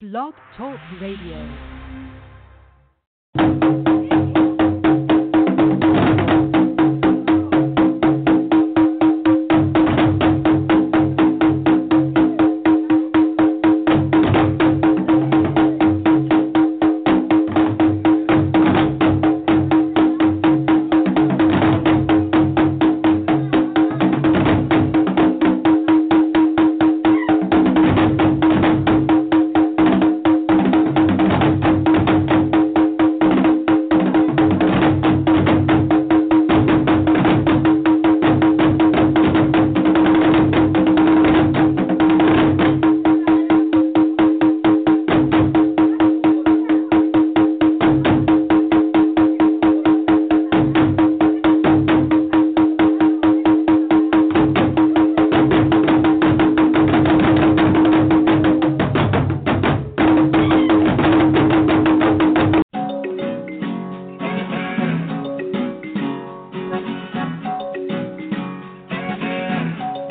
Blog Talk Radio.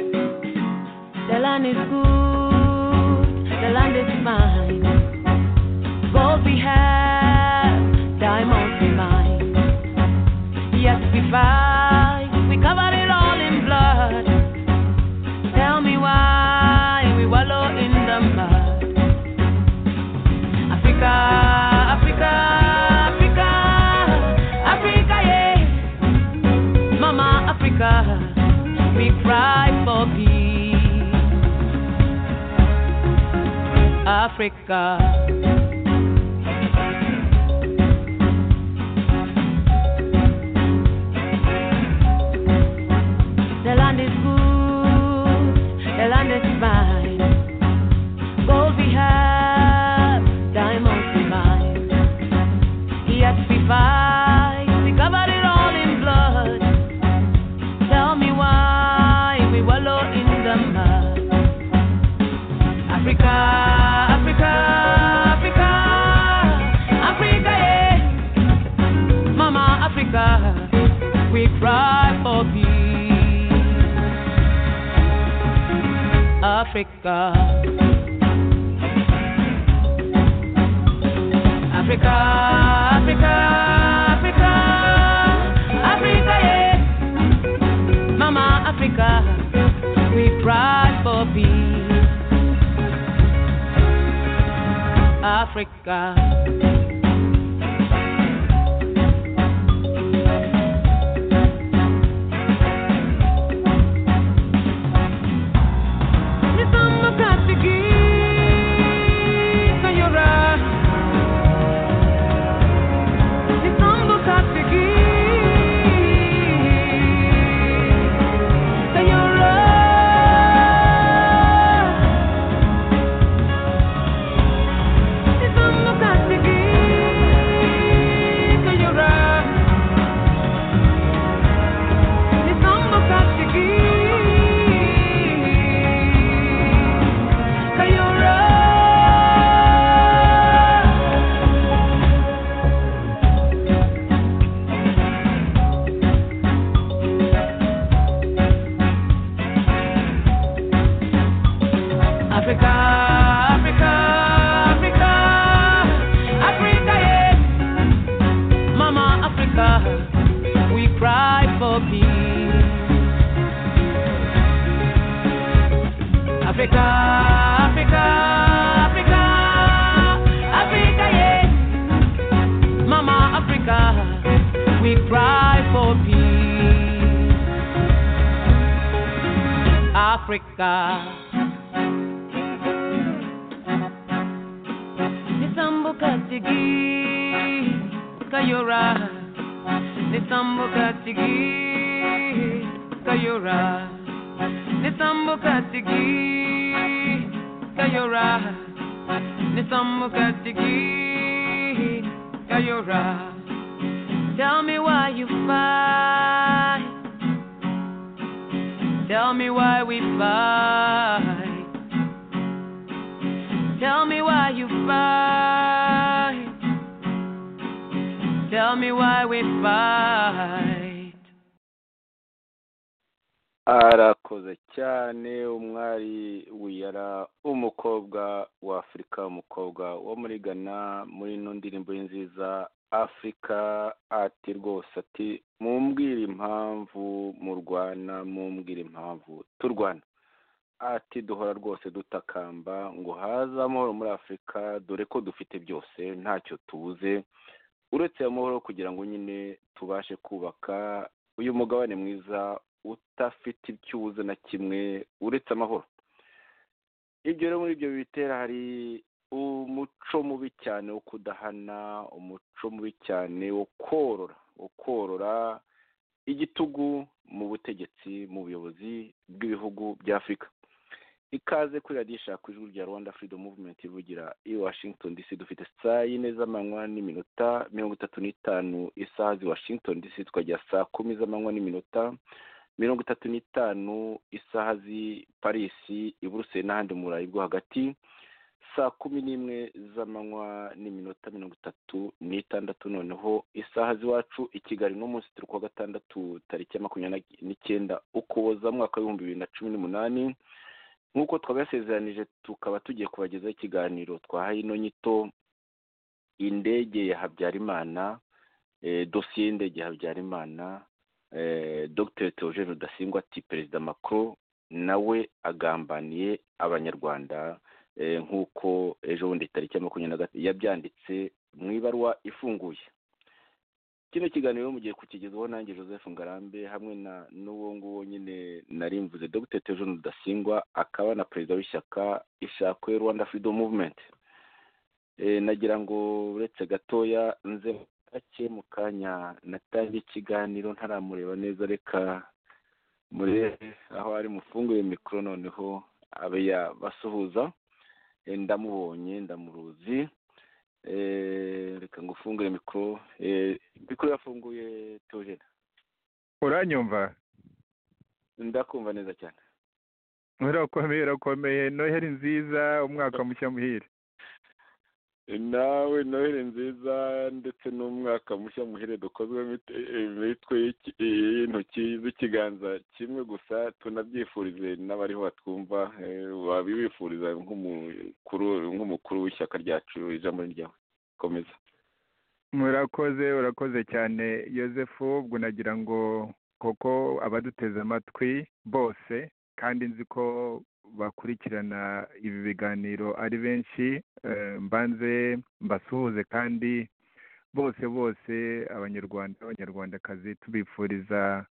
The land is good, the land is mine. Gold we have, diamonds we mine. Yes, we fight, we cover it all in blood. Tell me why we wallow in the mud. Africa, Africa, Africa, Africa, yeah. Mama Africa, we cry for peace. Africa. The land is good, the land is mine. Gold we have, diamonds we mine. Yes, we fight, we cover it all in blood. Tell me why we wallow in the mud. Africa, Africa, Africa, Africa, yeah. Mama Africa, we cry for peace. Africa. Africa, Africa, Africa, Africa, yeah. Mama Africa, we cry for peace. Africa. Nisoma katiki kayora. Nisoma katiki kayora. Africa, Africa, Africa, Africa, yeah. Mama Africa, we cry for peace. Africa, Africa, Africa, Africa, yeah. Mama Africa, we cry for peace. Africa. Nisambo katigi kayora Nisambo katigi kayora Nisambo katigi kayora Nisambo katigi kayora Tell me why you fight Tell me why we fight Tell me why you fight. Tell me why we fight. arakoze cyane umwari wiyara umukobwa wa afurika umukobwa wo muri ghana muri ino ndirimbo ye nziza afurika ati rwose ati mumbwire impamvu murwana mumbwire impamvu turwana ati duhora rwose dutakamba ngo haze amahoro muri afurika dore ko dufite byose ntacyo tubuze uretse amahoro kugira ngo nyine tubashe kubaka uyu mugabane mwiza udafite icyuze na kimwe uretse amahoro ibyo rero muri ibyo bitera hari umuco mubi cyane wo kudahana umuco mubi cyane wo korora wo korora igitugu mu butegetsi mu buyobozi bw'ibihugu bya afurika ikaze kuri radiyo ishaka ijwi rya rwanda freedom movement ivugira i washington dc dufite saa yine z'amanywa n'iminota mirongo itatu n'itanu isaha zi washington dc tukajya saa kumi z'amanywa n'iminota mirongo itatu n'itanu isaha z'i parisi i buruseli n'ahandi mu burayi bwo hagati saa kumi n'imwe z'amanywa n'iminota mirongo itatu n'itandatu noneho isaha z'iwacu i kigali no munsi turi kuwa gatandatu tariki makumyabiri n'icyenda ukuboza mwaka w'ibihumbi bibiri na cumi n'umunani nk'uko twabasezeranije tukaba tugiye kubagezaho ikiganiro twahaye ino nyito indege ya habyarimana dosiye y'indege ya habyarimana dr teogene rudasingwa ati perezida macron nawe agambaniye abanyarwanda nk'uko ejo bundi tariki ya makumyabiri na gatatu yabyanditse mu ibaruwa ifunguye kino kiganiro mugiye kukigezaho nanjye joseph ngarambe hamwe na n'uwo nguwo nyine narimvuze dr teogene rudasingwa akaba na perezida w'ishyaka ishakwe rwanda freedom movement nagira ngo uretse gatoya nze gake mu kanya natangiye ikiganiro ntaramureba neza reka murebe aho ari mufunguye mikoro noneho abe yabasuhuza ndamubonye ndamuruzi reka ngo ufungure mikoro mikoro yafunguye teogena uranyumva ndakumva neza cyane urakomeye urakomeye noheri nziza umwaka mushya muhire nawe noheli nziza ndetse n'umwaka mushya muhere dukozwe imitwe y'intoki z'ikiganza kimwe gusa tunabyifurize n'abariho batwumva wabibifuriza nk'umukuru w'ishyaka ryacu ijambo ryawe komeza murakoze urakoze cyane Yosefu ubwo nagira ngo koko abaduteze amatwi bose kandi nzi ko bakurikirana ibi biganiro ari benshi mbanze mbasuhuze kandi bose bose abanyarwanda abanyarwandakazi tubifuriza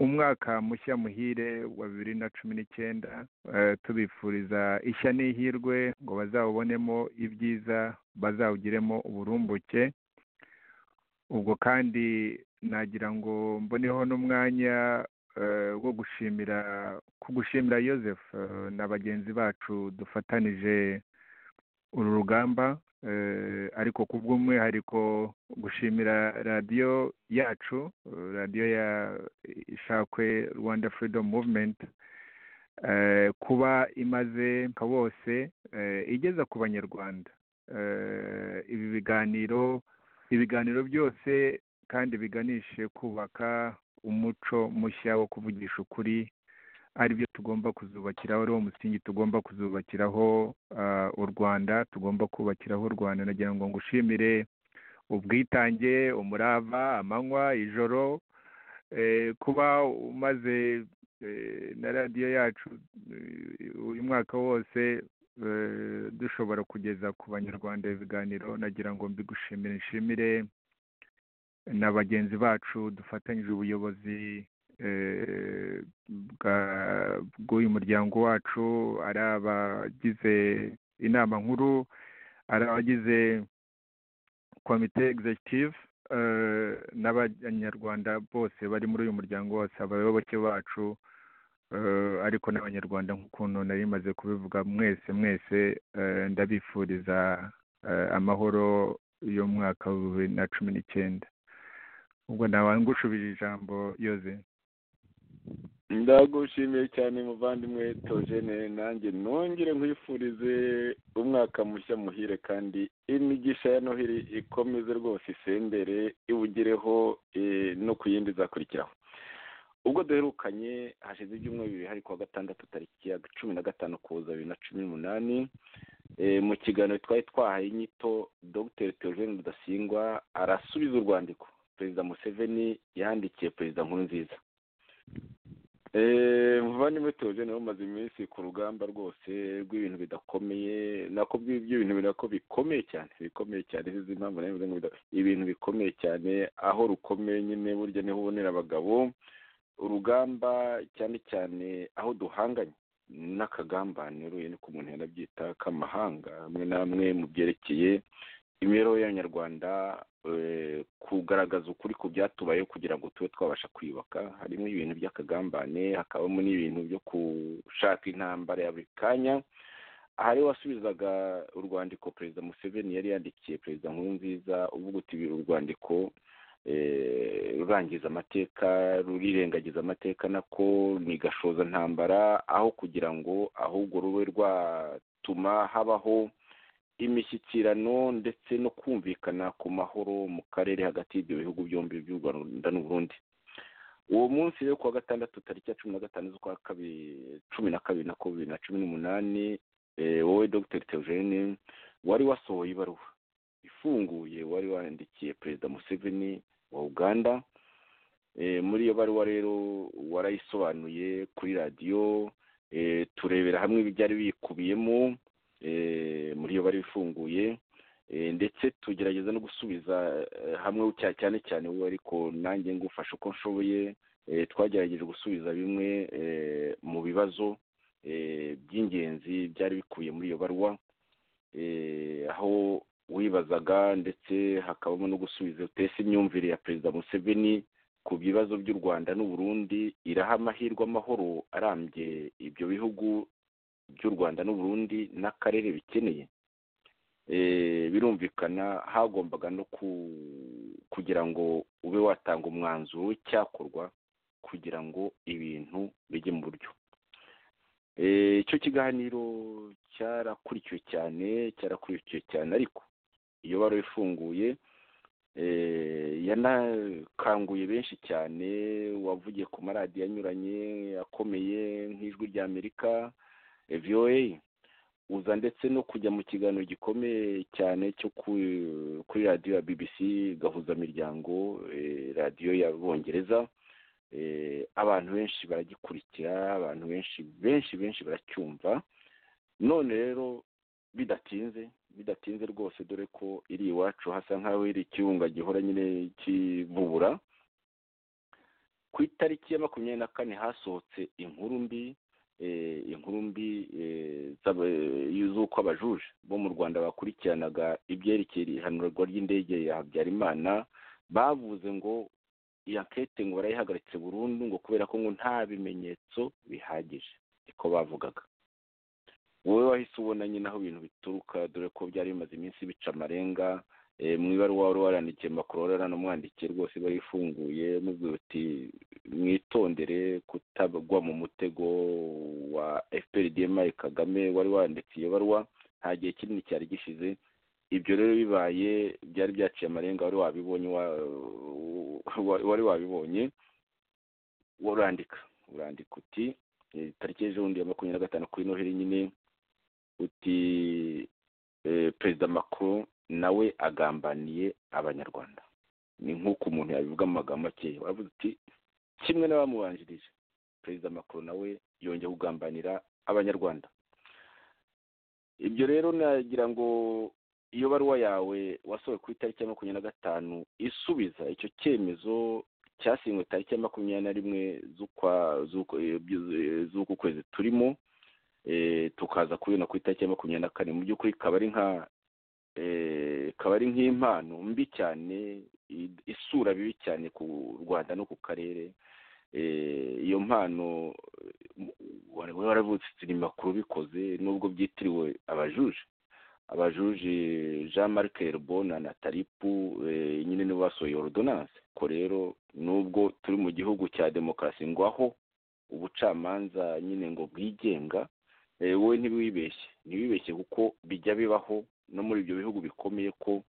umwaka mushya muhire wa bibiri na cumi n'icyenda tubifuriza ishya n'ihirwe ngo bazawubonemo ibyiza bazawugiremo uburumbuke ubwo kandi nagira ngo mboneho n'umwanya wo gushimira kugushimira Joseph na bagenzi bacu dufatanije uru rugamba ariko ku bw'umwihariko gushimira radiyo yacu radiyo ya ishakwe rwanda freedom movement kuba imaze nka bose igeza ku banyarwanda ibi biganiro ibiganiro byose kandi biganishe kubaka umuco mushya wo kuvugisha ukuri aribyo tugomba kuzubakiraho ariwo musingi tugomba kuzubakiraho u rwanda tugomba kubakiraho u rwanda nagira ngo ngushimire ubwitange umurava amanywa ijoro kuba umaze na radiyo yacu uyu mwaka wose dushobora kugeza ku banyarwanda ibiganiro nagira ngo mbigushimire nshimire na bagenzi bacu dufatanyije ubuyobozi bw'uyu muryango wacu ari abagize inama nkuru ari abagize komite executive n'abanyarwanda bose bari muri uyu muryango wose abayoboke bacu ariko n'abanyarwanda nk'ukuntu nari maze kubivuga mwese mwese ndabifuriza amahoro y'umwaka wa bibiri na cumi n'icyenda ubwo ntawangushubije ijambo yoze ndagushimiye cyane muvandimwe tojene nanjye nongere nkwifurize umwaka mushya muhire kandi imigisha ya noheli ikomeze rwose isendere iwugireho no ku yindi izakurikiraho ubwo duherukanye hashize ibyumweru bibiri hari kuwa gatandatu tariki ya cumi na gatanu kuza bibiri na cumi n'umunani mu kiganiro twari twahaye inyito dogiteri teogene rudasingwa arasubiza urwandiko perezida museveni yandikiye perezida nkuru nziza muvandimwe teogene bamaze iminsi ku rugamba rwose rw'ibintu bidakomeye nako by'ibintu binako bikomeye cyane bikomeye cyane izi impamvu ibintu bikomeye cyane aho rukomeye nyine burya niho ubonera abagabo urugamba cyane cyane aho duhanganye n'akagambane uruye ni ku muntu yanabyita k'amahanga hamwe na hamwe mu byerekeye imibereho y'abanyarwanda kugaragaza ukuri ku byatubayeho kugira ngo tube twabasha kwiyubaka harimo ibintu by'akagambane hakabamo n'ibintu byo gushaka intambara ya buri kanya hari wasubizaga urwandiko perezida museveni yari yandikiye perezida nkuru nziza uvuga uti urwandiko rurangiza amateka rurirengagiza amateka nako ni gashoza ntambara aho kugira ngo ahubwo rube rwatuma habaho imishyikirano ndetse no kumvikana ku mahoro mu karere hagati y'ibyo bihugu byombi by'u rwanda n'uburundi uwo munsi rero kuwa gatandatu tariki ya cumi na gatanu z'ukwa kabiri cumi na kabiri na bibiri na cumi n'umunani wowe dogiteri teogene wari wasohoye ibaruwa ifunguye wari wandikiye perezida museveni wa uganda muri iyo baruwa rero warayisobanuye kuri radiyo turebera hamwe ibyari bikubiyemo muri iyo bari ifunguye ndetse tugerageza no gusubiza hamwe cyane cyane wowe ariko nanjye ngufasha uko nshoboye twagerageje gusubiza bimwe mu bibazo by'ingenzi byari bikubiye muri iyo baruwa aho wibazaga ndetse hakabamo no gusubiza utese imyumvire ya perezida museveni ku bibazo by'u rwanda n'uburundi iraha amahirwe amahoro arambye ibyo bihugu by'u rwanda n'uburundi n'akarere bikeneye birumvikana hagombaga no kugira ngo ube watanga umwanzuro w'icyakorwa kugira ngo ibintu bijye mu buryo icyo kiganiro cyarakurikiwe cyane cyarakurikiwe cyane ariko iyo bari ifunguye yanakanguye benshi cyane wavugiye ku maradiyo anyuranye akomeye nk'ijwi rya amerika voa uza ndetse no kujya mu kiganiro gikomeye cyane cyo kuri radiyo ya bbc gahuzamiryango radiyo y'abongereza abantu benshi baragikurikira abantu benshi benshi benshi baracyumva none rero bidatinze bidatinze rwose dore ko iri iwacu hasa nk'aho iri ikirunga gihora nyine kibubura ku itariki ya makumyabiri na kane hasohotse inkuru mbi inkuru mbi z'uko abajuje bo mu rwanda bakurikiranaga ibyerekeye ihanurwa ry'indege ya habyarimana bavuze ngo iyo ankete ngo barayihagaritse burundu ngo kubera ko ngo nta bimenyetso bihagije niko bavugaga wowe wahise ubona nyine aho ibintu bituruka dore ko byari bimaze iminsi bica amarenga mu ibaruwa wari warandikiye makuru wari waranamwandikiye rwose iba yifunguye mubwira uti mwitondere kutagwa mu mutego wa fprdmi kagame wari wanditse iyo baruwa nta gihe kinini cyari gishize ibyo rero bibaye byari byaciye amarenga wari wabibonye wari wabibonye urandika urandika uti tariki y'ejobundi ya makumyabiri na gatanu kuri noheli nyine uti perezida macron nawe agambaniye abanyarwanda ni nk'uko umuntu yabivuga mu magambo makeya waravuze uti kimwe n'abamubanjirije perezida macron nawe yongeye kugambanira abanyarwanda ibyo rero nagira ngo iyo baruwa yawe wasohowe ku itariki ya makumyabiri na gatanu isubiza icyo cyemezo cyasinywe tariki ya makumyabiri na rimwe z'uku kwezi turimo tukaza kubibona ku itariki ya makumyabiri na kane mu by'ukuri kaba ari nka kaba ari nk'impano mbi cyane isura bibi cyane ku rwanda no ku karere iyo mpano waravutse ni makuru bikoze nubwo byitiriwe abajuje abajuji jean marc herbona na taripu nyine nibo basohoye ordonance ko rero nubwo turi mu gihugu cya demokarasi ngo aho ubucamanza nyine ngo bwigenga wowe ntiwibeshye ntiwibeshye kuko bijya bibaho no muri ibyo bihugu bikomeye ko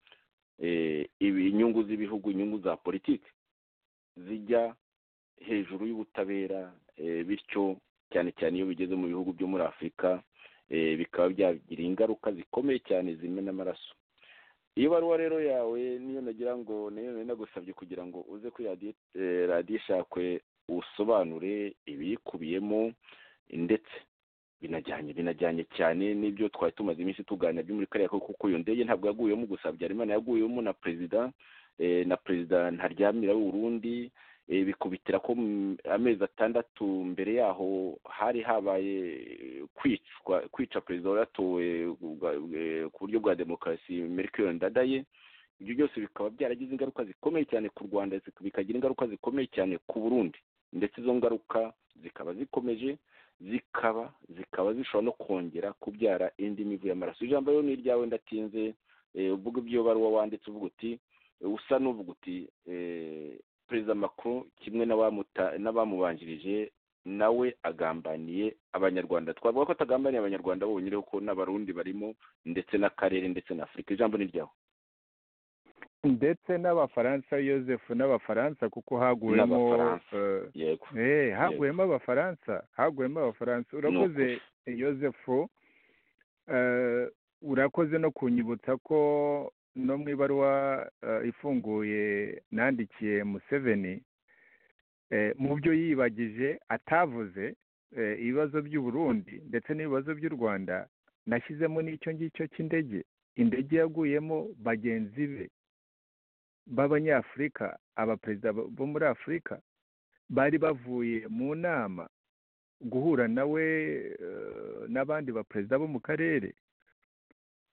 inyungu z'ibihugu inyungu za politiki zijya hejuru y'ubutabera bityo cyane cyane iyo bigeze mu bihugu byo muri afurika bikaba byagira ingaruka zikomeye cyane zimena amaraso iyo baruwa rero yawe niyo nagira ngo niyo nagusabye kugira ngo uze kuri radiyo ishakwe usobanure ibiyikubiyemo ndetse binajyanye binajyanye cyane n'ibyo twari tumaze iminsi tuganira byo muri kariya kuko iyo ndege ntabwo yaguyemo gusa habyarimana yaguyemo na perezida na perezida ntaryamira w'urundi bikubitira ko amezi atandatu mbere yaho hari habaye kwicwa kwica perezida waratowe ku buryo bwa demokarasi merikiyoni ndadaye ibyo byose bikaba byaragize ingaruka zikomeye cyane ku rwanda bikagira ingaruka zikomeye cyane ku burundi ndetse izo ngaruka zikaba zikomeje zikaba zikaba zishobora no kongera kubyara indi mivu y'amaraso ijambo rero ni iryawe ndatinze uvuga ibyo baruwa wanditse uvuga uti usa n'uvuga uti perezida makuru kimwe n'abamubanjirije nawe agambaniye abanyarwanda twavuga ko atagambaniye abanyarwanda bonyine kuko n'abarundi barimo ndetse n'akarere ndetse na afurika ijambo ni ryawe ndetse n'abafaransa yosefu n'abafaransa kuko haguyemo haguyemo abafaransa haguyemo abafaransa urakoze yosefu urakoze no kunyibutsa ko no mu ibaruwa ifunguye nandikiye museveni mu byo yibagije atavuze ibibazo by'uburundi ndetse n'ibibazo by'u rwanda nashyizemo n'icyo ngicyo cy'indege indege yaguyemo bagenzi be b'abanyafurika abaperezida bo muri afurika bari bavuye mu nama guhura nawe n'abandi baperezida bo mu karere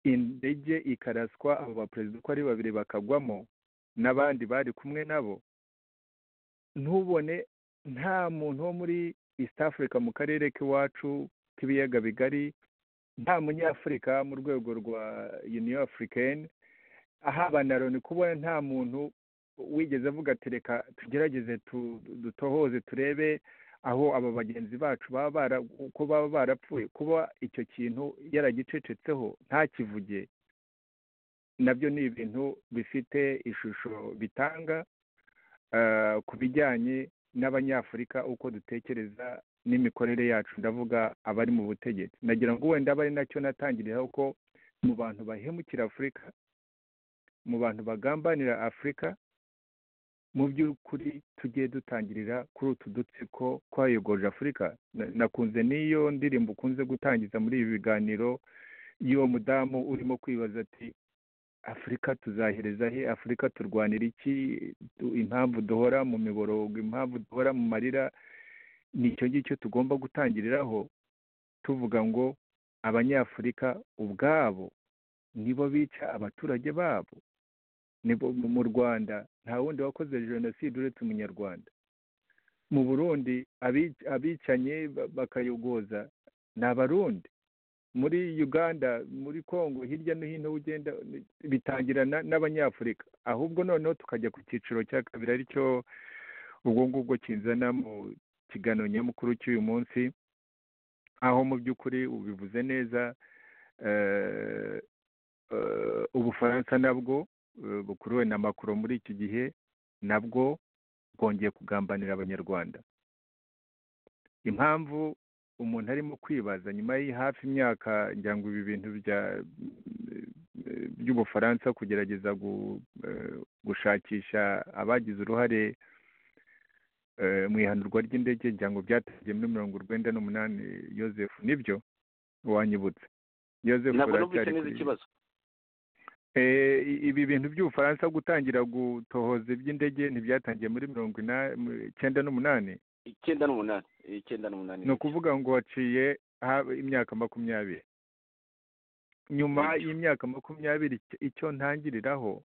indege ikaraswa abo baperezida uko ari babiri bakagwamo n'abandi bari kumwe nabo ntubone nta muntu wo muri east africa mu karere k'iwacu k'ibiyaga bigari nta munyafurika mu rwego rwa union africaine aha ni kubona nta muntu wigeze avuga ati reka tugerageze dutohoze turebe aho aba bagenzi bacu baba uko baba barapfuye kuba icyo kintu yaragicecetseho ntakivuge nabyo ni ibintu bifite ishusho bitanga ku bijyanye n'abanyafurika uko dutekereza n'imikorere yacu ndavuga abari mu butegetsi nagira ngo wenda abe ari nacyo natangiriraho ko mu bantu bahemukira afurika mu bantu bagambanira afurika mu by'ukuri tugiye dutangirira kuri utu dutsiko twayogoje afurika nakunze n'iyo ndirimbo ukunze gutangiza muri ibi biganiro y'uwo mudamu urimo kwibaza ati afurika tuzahereza he afurika turwanira iki impamvu duhora mu miborogo impamvu duhora mu marira ni icyo ngicyo tugomba gutangiriraho tuvuga ngo abanyafurika ubwabo nibo bica abaturage babo mu rwanda nta wundi wakoze jenoside uretse umunyarwanda mu burundi abicanye bakayogoza ni abarundi muri uganda muri congo hirya no hino ugenda bitangirana n'abanyafurika ahubwo noneho tukajya ku cyiciro cya kabiri aricyo ubwo ngubwo kinzana mu kigano nyamukuru cy'uyu munsi aho mu by'ukuri ubivuze neza ubufaransa nabwo bukuruwe na makuru muri iki gihe nabwo bwongeye kugambanira abanyarwanda impamvu umuntu arimo kwibaza nyuma y'i hafi imyaka ngira ngo ibi bintu by'ubufaransa kugerageza gushakisha abagize uruhare mu ihanurwa ry'indege ngira ngo byatangiye muri mirongo urwenda n'umunani Joseph nibyo wanyibutse Joseph uracyari kuri ikibazo ibi bintu by'ubufaransa gutangira gutohoza iby'indege ntibyatangiye muri mirongo icyenda n'umunani icyenda n'umunani icyenda n'umunani ni ukuvuga ngo waciye imyaka makumyabiri nyuma y'imyaka makumyabiri icyo ntangiriraho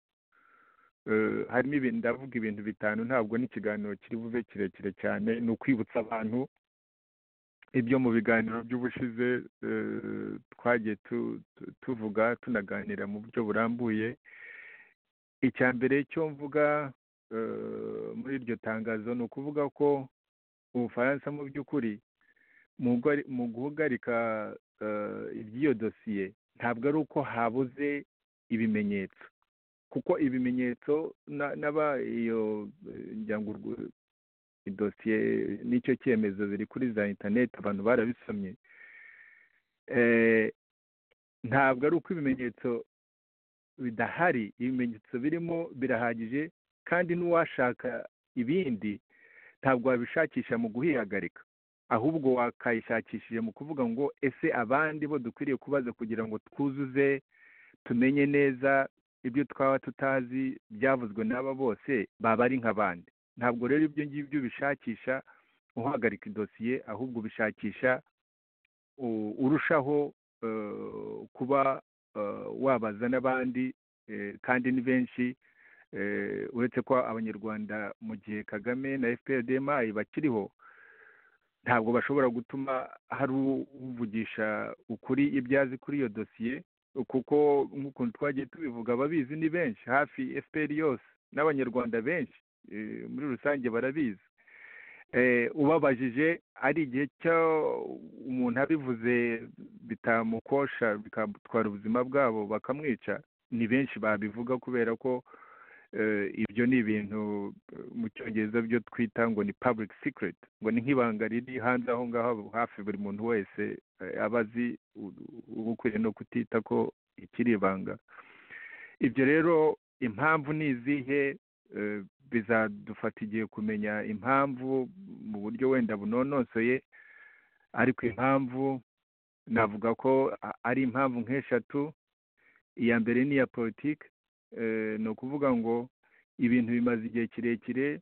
harimo ibintu ndavuga ibintu bitanu ntabwo n'ikiganiro kiri buve kirekire cyane ni ukwibutsa abantu ibyo mu biganiro by'ubushize twagiye tuvuga tunaganira mu buryo burambuye icya mbere cyo mvuga muri iryo tangazo ni ukuvuga ko ubufaransa mu by'ukuri mu guhagarika iby'iyo dosiye ntabwo ari uko habuze ibimenyetso kuko ibimenyetso n'aba iyo idosiye n'icyo cyemezo biri kuri za interineti abantu barabisomye ntabwo ari uko ibimenyetso bidahari ibimenyetso birimo birahagije kandi n'uwashaka ibindi ntabwo wabishakisha mu guhihagarika ahubwo wakayishakishije mu kuvuga ngo ese abandi bo dukwiriye kubaza kugira ngo twuzuze tumenye neza ibyo twaba tutazi byavuzwe n'aba bose baba ari nk'abandi ntabwo rero ibyo ngibyo ubishakisha uhagarika idosiye ahubwo ubishakisha urushaho kuba wabaza n'abandi kandi ni benshi uretse ko abanyarwanda mu gihe kagame na fprdmi bakiriho ntabwo bashobora gutuma hari uvugisha ukuri ibyo azi kuri iyo dosiye kuko nk'ukuntu twagiye tubivuga ababizi ni benshi hafi fpr yose n'abanyarwanda benshi muri rusange barabizi ubabajije ari igihe cyo umuntu abivuze bitamukosha bikamutwara ubuzima bwabo bakamwica ni benshi babivuga kubera ko ibyo ni ibintu mu cyongereza byo twita ngo ni public secret ngo ni nk'ibanga riri hanze aho ngaho hafi buri muntu wese aba azi uba ukwiriye no kutita ko ikiri ibanga ibyo rero impamvu ni izihe bizadufata igihe kumenya impamvu mu buryo wenda bunonosoye ariko impamvu navuga ko ari impamvu nk'eshatu iya mbere ni iya politiki ni ukuvuga ngo ibintu bimaze igihe kirekire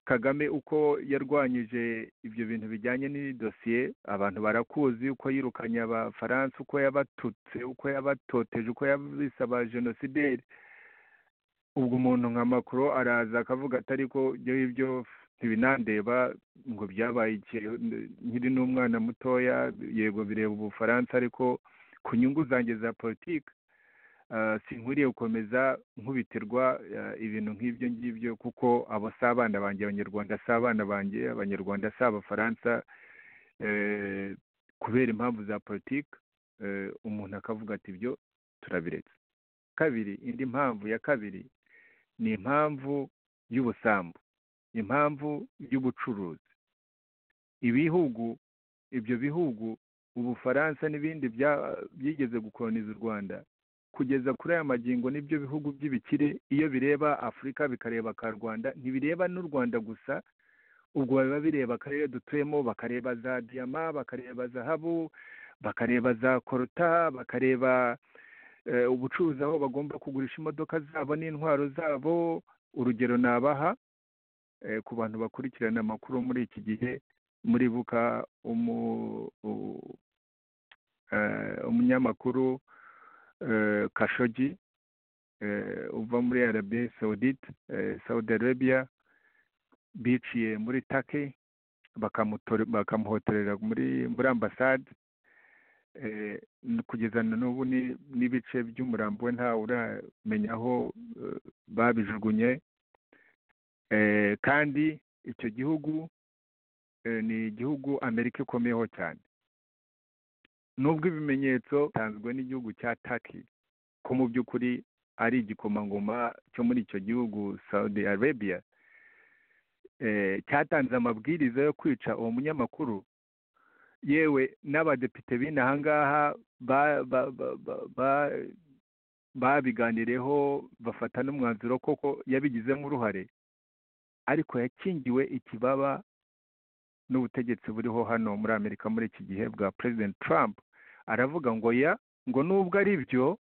kagame uko yarwanyije ibyo bintu bijyanye n'idosiye abantu barakuzi uko yirukanye abafaransa uko yabatutse uko yabatoteje uko yabisaba jenosideri ubwo umuntu nka makuru araza akavuga atari ko ibyo ngibyo ntibinandeba ngo byabaye nkiri n'umwana mutoya yego bireba ubufaransa ariko ku nyungu zanjye za politiki sinkwiriye gukomeza nkubiterwa ibintu nk'ibyo ngibyo kuko abo si abana banjye abanyarwanda si abana banjye abanyarwanda si abafaransa kubera impamvu za politiki umuntu akavuga ati ibyo turabiretse kabiri indi mpamvu ya kabiri ni impamvu y'ubusambo impamvu y'ubucuruzi ibihugu ibyo bihugu ubufaransa n'ibindi byigeze gukoroniza u rwanda kugeza kuri aya magingo n'ibyo bihugu by'ibikire iyo bireba afurika bikareba ka rwanda ntibireba n'u rwanda gusa ubwo biba bireba akarere dutuyemo bakareba za diyama bakareba zahabu bakareba za koruta bakareba ubucuruzi aho bagomba kugurisha imodoka zabo n'intwaro zabo urugero nabaha ku bantu bakurikirana amakuru muri iki gihe muribuka umunyamakuru kashogi uva muri arabiya sawudite sawudi arabiya biciye muri take bakamuhotorera muri ambasade kugeza na n'ubu n'ibice by'umurambo we ntawe uramenya aho babijugunye kandi icyo gihugu ni igihugu amerika ikomeyeho cyane nubwo ibimenyetso bitanzwe n'igihugu cya taki ko mu by'ukuri ari igikomangoma cyo muri icyo gihugu saudi arabiya cyatanze amabwiriza yo kwica uwo munyamakuru yewe n'abadepite b'ino ahangaha babiganireho bafata n'umwanzuro koko yabigizemo uruhare ariko yakingiwe ikibaba n'ubutegetsi buriho hano muri amerika muri iki gihe bwa president trump aravuga ngo ya ngo nubwo ari byo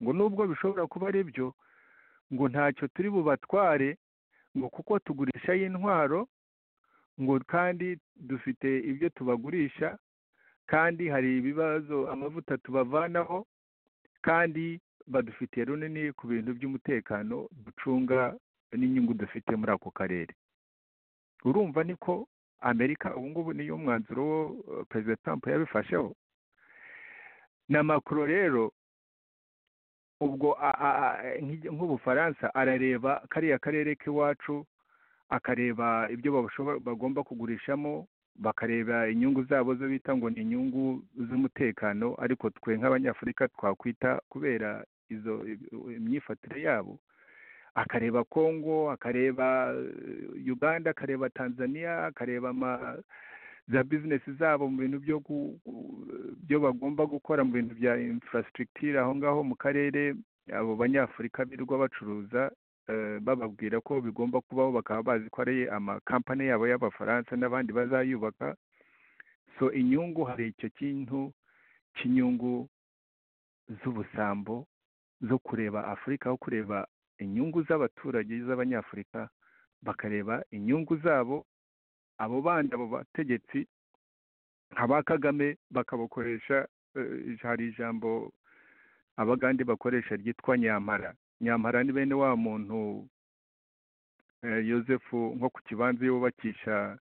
ngo nubwo bishobora kuba ari byo ngo ntacyo turi bubatware ngo kuko tugurisha y'intwaro ngo kandi dufite ibyo tubagurisha kandi hari ibibazo amavuta tubavanaho kandi badufitiye runini ku bintu by'umutekano ducunga n'inyungu dufite muri ako karere urumva niko amerika ubu ngubu niyo mwanzuro wo perezida trump yabifasheho na macron rero ubwo nk'ubufaransa arareba kariya karere k'iwacu akareba ibyo bagomba kugurishamo bakareba inyungu zabo zo bita ngo ni inyungu z'umutekano ariko twe nk'abanyafurika twakwita kubera izo imyifatire yabo akareba congo akareba uganda akareba tanzania akareba ama za bizinesi zabo mu bintu byo gu- gu- byo bagomba gukora mu bintu bya infrastructure aho ngaho mu karere abo banyafurika birirwa bacuruza eh, bababwira ko bigomba kubaho bakaba bazi ko ari amakampani yabo y'abafaransa n'abandi bazayubaka so inyungu hari icyo kintu cy'inyungu z'ubusambo zo kureba afurika aho kureba inyungu z'abaturage z'abanyafurika bakareba inyungu zabo abo bandi abo bategetsi nka ba kagame bakabakoresha eh, hari ijambo abagande bakoresha ryitwa nyampara nyampara ni bene wa muntu eh, yosefu nko ku kibanza iyo wubakisha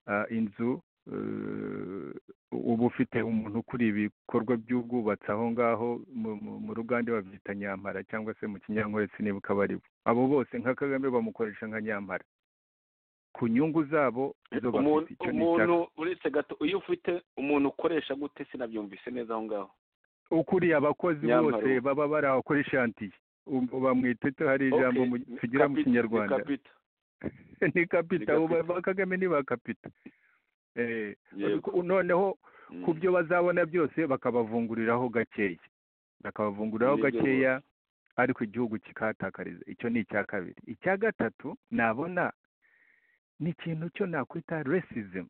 ah, inzu eh, uba ufite umuntu ukuriye ibikorwa by'ubwubatsi aho ngaho mu- mu- mu rugande babyita nyampara cyangwa se mu kinyankore siniba ukaba ari bo abo bose nka kagame bamukoresha nka nyampara ku nyungu zabo zo umuntu bafite icyo ni umuntu ishyaka uretse gato iyo ufite umuntu ukoresha gute sinabyumvise neza aho ngaho ukuriye abakozi Nyamara bose ubu. baba bari aho kuri shantiye Um- bamwita icyo hari ijambo Okay, mu- ni tugira mu kapita- ni kinyarwanda kapita. ni kapita Ni abo ba- kapita. ba kagame ni ba kapita Eh, Yego. noneho Mm. ku byo bazabona byose bakabavunguriraho gakeya bakabavunguriraho Nibyo gakeya ariko igihugu kikahatakariza icyo ni icya kabiri icya gatatu nabona ni ikintu cyo nakwita racism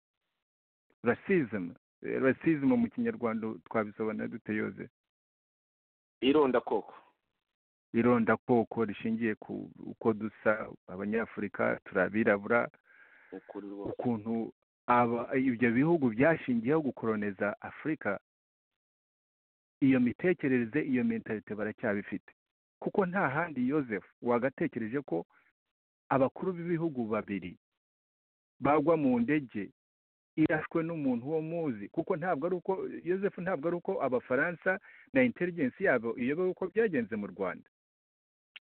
racism Eh, racism mu kinyarwanda twabisobanura dute yoze ironda koko irondakoko rishingiye ku uko dusa abanyafurika turi abirabura ukuri rwose ukuntu aba- ibyo bihugu byashingiyeho gukoroneza afurika iyo mitekerereze iyo mentalite baracyabifite kuko nta handi yosefu wagatekereje ko abakuru b'ibihugu babiri bagwa mu ndege irashwe n'umuntu wo muzi kuko ntabwo ari uko yosefu ntabwo ari uko abafaransa na inteligensi yabo iyobewe uko byagenze mu rwanda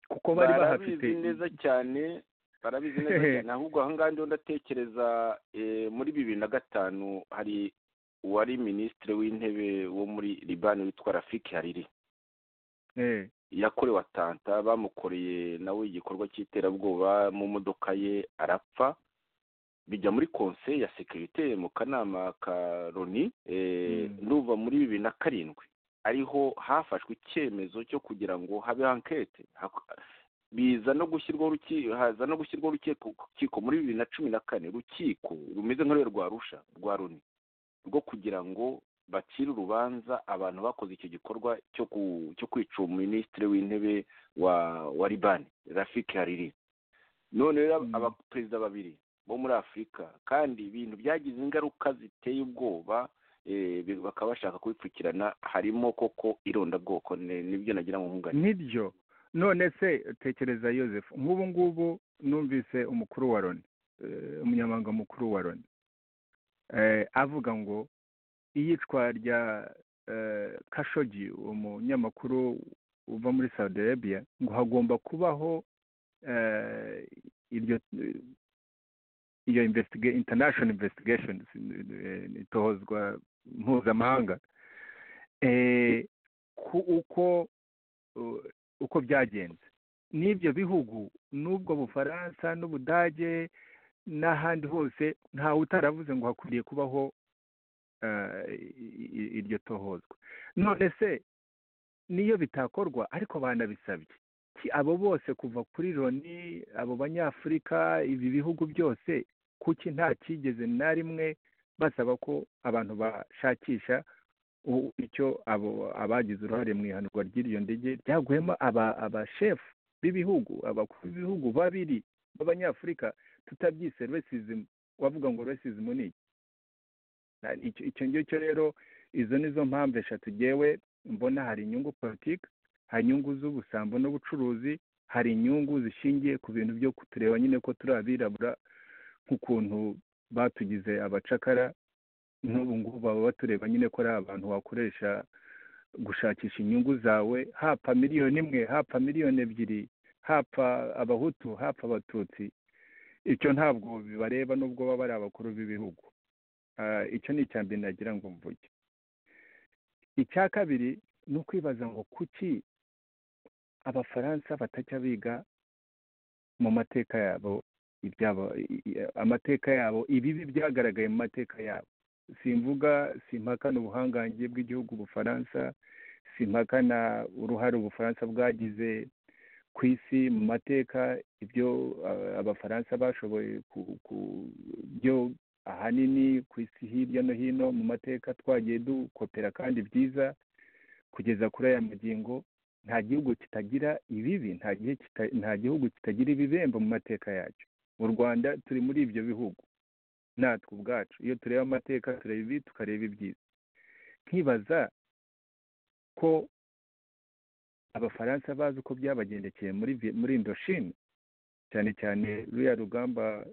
kuko bari bahafite barabizi neza cyane barabizi neza cyane ahubwo aha ngaha ndiho ndatekereza eh, muri bibiri na gatanu hari uwari minisitiri w'intebe wo muri libani witwa rafiki hariri Eh, yakorewe atanta bamukoreye nawe igikorwa cy'iterabwoba mu modoka ye arapfa bijya muri conseil ya sekirite mu kanama ka loni eh, Mm. n'uva muri bibiri na karindwi ariho hafashwe icyemezo cyo kugira ngo habe ankete Hak- biza no gushyirwaho uruki- haza no gushyirwaho urukiko urukiko muri bibiri na cumi na kane urukiko rumeze nk'urwe rwa rusha rwa loni rwo kugira ngo bacire urubanza abantu bakoze icyo gikorwa cyo ku cyo kwica uwo minisitiri w'intebe wa wa libani rafiki hariri none rero Mm. abaperezida babiri bo muri afurika kandi ibintu byagize ingaruka ziteye ubwoba eh, bi- bakaba bashaka kubipfukirana harimo koko irondabwoko ni- nibyo nagira ngo nkungane nibyo none se tekereza yosefu nk'ubu ngubu numvise umukuru wa loni eh, umunyamabanga mukuru wa loni eh, avuga ngo iyicwa rya eh, kashogi umunyamakuru uva muri saudi arabia ngo hagomba kubaho eh, iryo iyo investige- international investigation eh, itozwa mpuzamahanga eh, ku uko uh, uko byagenze n'ibyo bihugu n'ubwo bufaransa n'ubudage n'ahandi hose ntawe utaravuze ngo hakwiriye kubaho eh, i- i- iryo tohozwa none se niyo bitakorwa ariko banabisabye Ki abo bose kuva kuri loni abo banyafurika ibi bihugu byose kuki nta cyigeze na rimwe basaba ko abantu bashakisha u- icyo abo abagize uruhare mu ihanurwa ry'iryo ndege ryaguyemo aba- abashefu b'ibihugu abakuru b'ibihugu babiri b'abanyafurika tutabyise racism wavuga ngo racism ni iki Na- icyo- icyo ngicyo rero izo ni zo mpamvu eshatu gewe mbona hari inyungu politiki hari inyungu z'ubusambo n'ubucuruzi hari inyungu zishingiye ku bintu byo kutureba nyine ko turi abirabura nk'ukuntu batugize abacakara n'ubu ngubu baba batureba nyine ko ari abantu wakoresha gushakisha inyungu zawe hapfa miliyoni imwe hapfa miliyoni ebyiri hapfa abahutu hapfa abatutsi icyo ntabwo bibareba nubwo baba ari abakuru b'ibihugu Ah, icyo ni icya mbere nagira ngo mvuge icya kabiri ni ukwibaza ngo kuki abafaransa batajya biga mu mateka yabo ibyabo amateka yabo ibibi byagaragaye mu mateka yabo simvuga simpakana ubuhangange bw'igihugu ubufaransa simpakana uruhare ubufaransa bwagize ku isi mu mateka ibyo abafaransa bashoboye ku byo ahanini ku isi hirya no hino mu mateka twagiye dukopera kandi byiza kugeza kuri aya magingo nta gihugu kitagira ibibi nta gihugu kitagira ibibembe mu mateka yacyo mu rwanda turi muri ibyo bihugu natwe ubwacu iyo tureba amateka tureba ibi tukareba ibyiza nkibaza ko abafaransa bazi uko byabagendekeye muri indoshini cyane cyane ruriya rugamba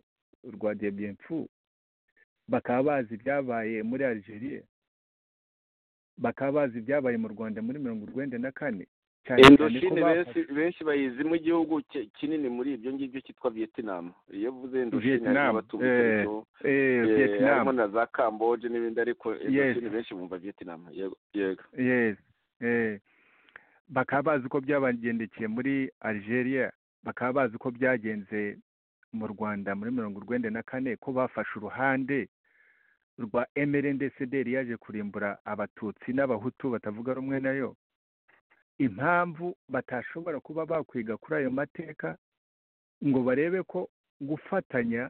rwa debyemfu bakaba bazi ibyabaye muri algeria bakaba bazi ibyabaye mu rwanda muri mirongo urwenda na kane indoshini benshi bayizimo igihugu kinini muri ibyo ngibyo cyitwa vietnam iyo uvuze indoshini harimo abatubutseho harimo na za kamboje n'ibindi ariko indoshini benshi bumva vietnam yego bakaba bazi uko byabagendekeye muri algeria bakaba bazi uko byagenze mu rwanda muri mirongo urwenda na kane ko bafashe uruhande rwa emerendecederi yaje kurimbura abatutsi n'abahutu batavuga rumwe nayo impamvu batashobora kuba bakwiga kuri ayo mateka ngo barebe ko gufatanya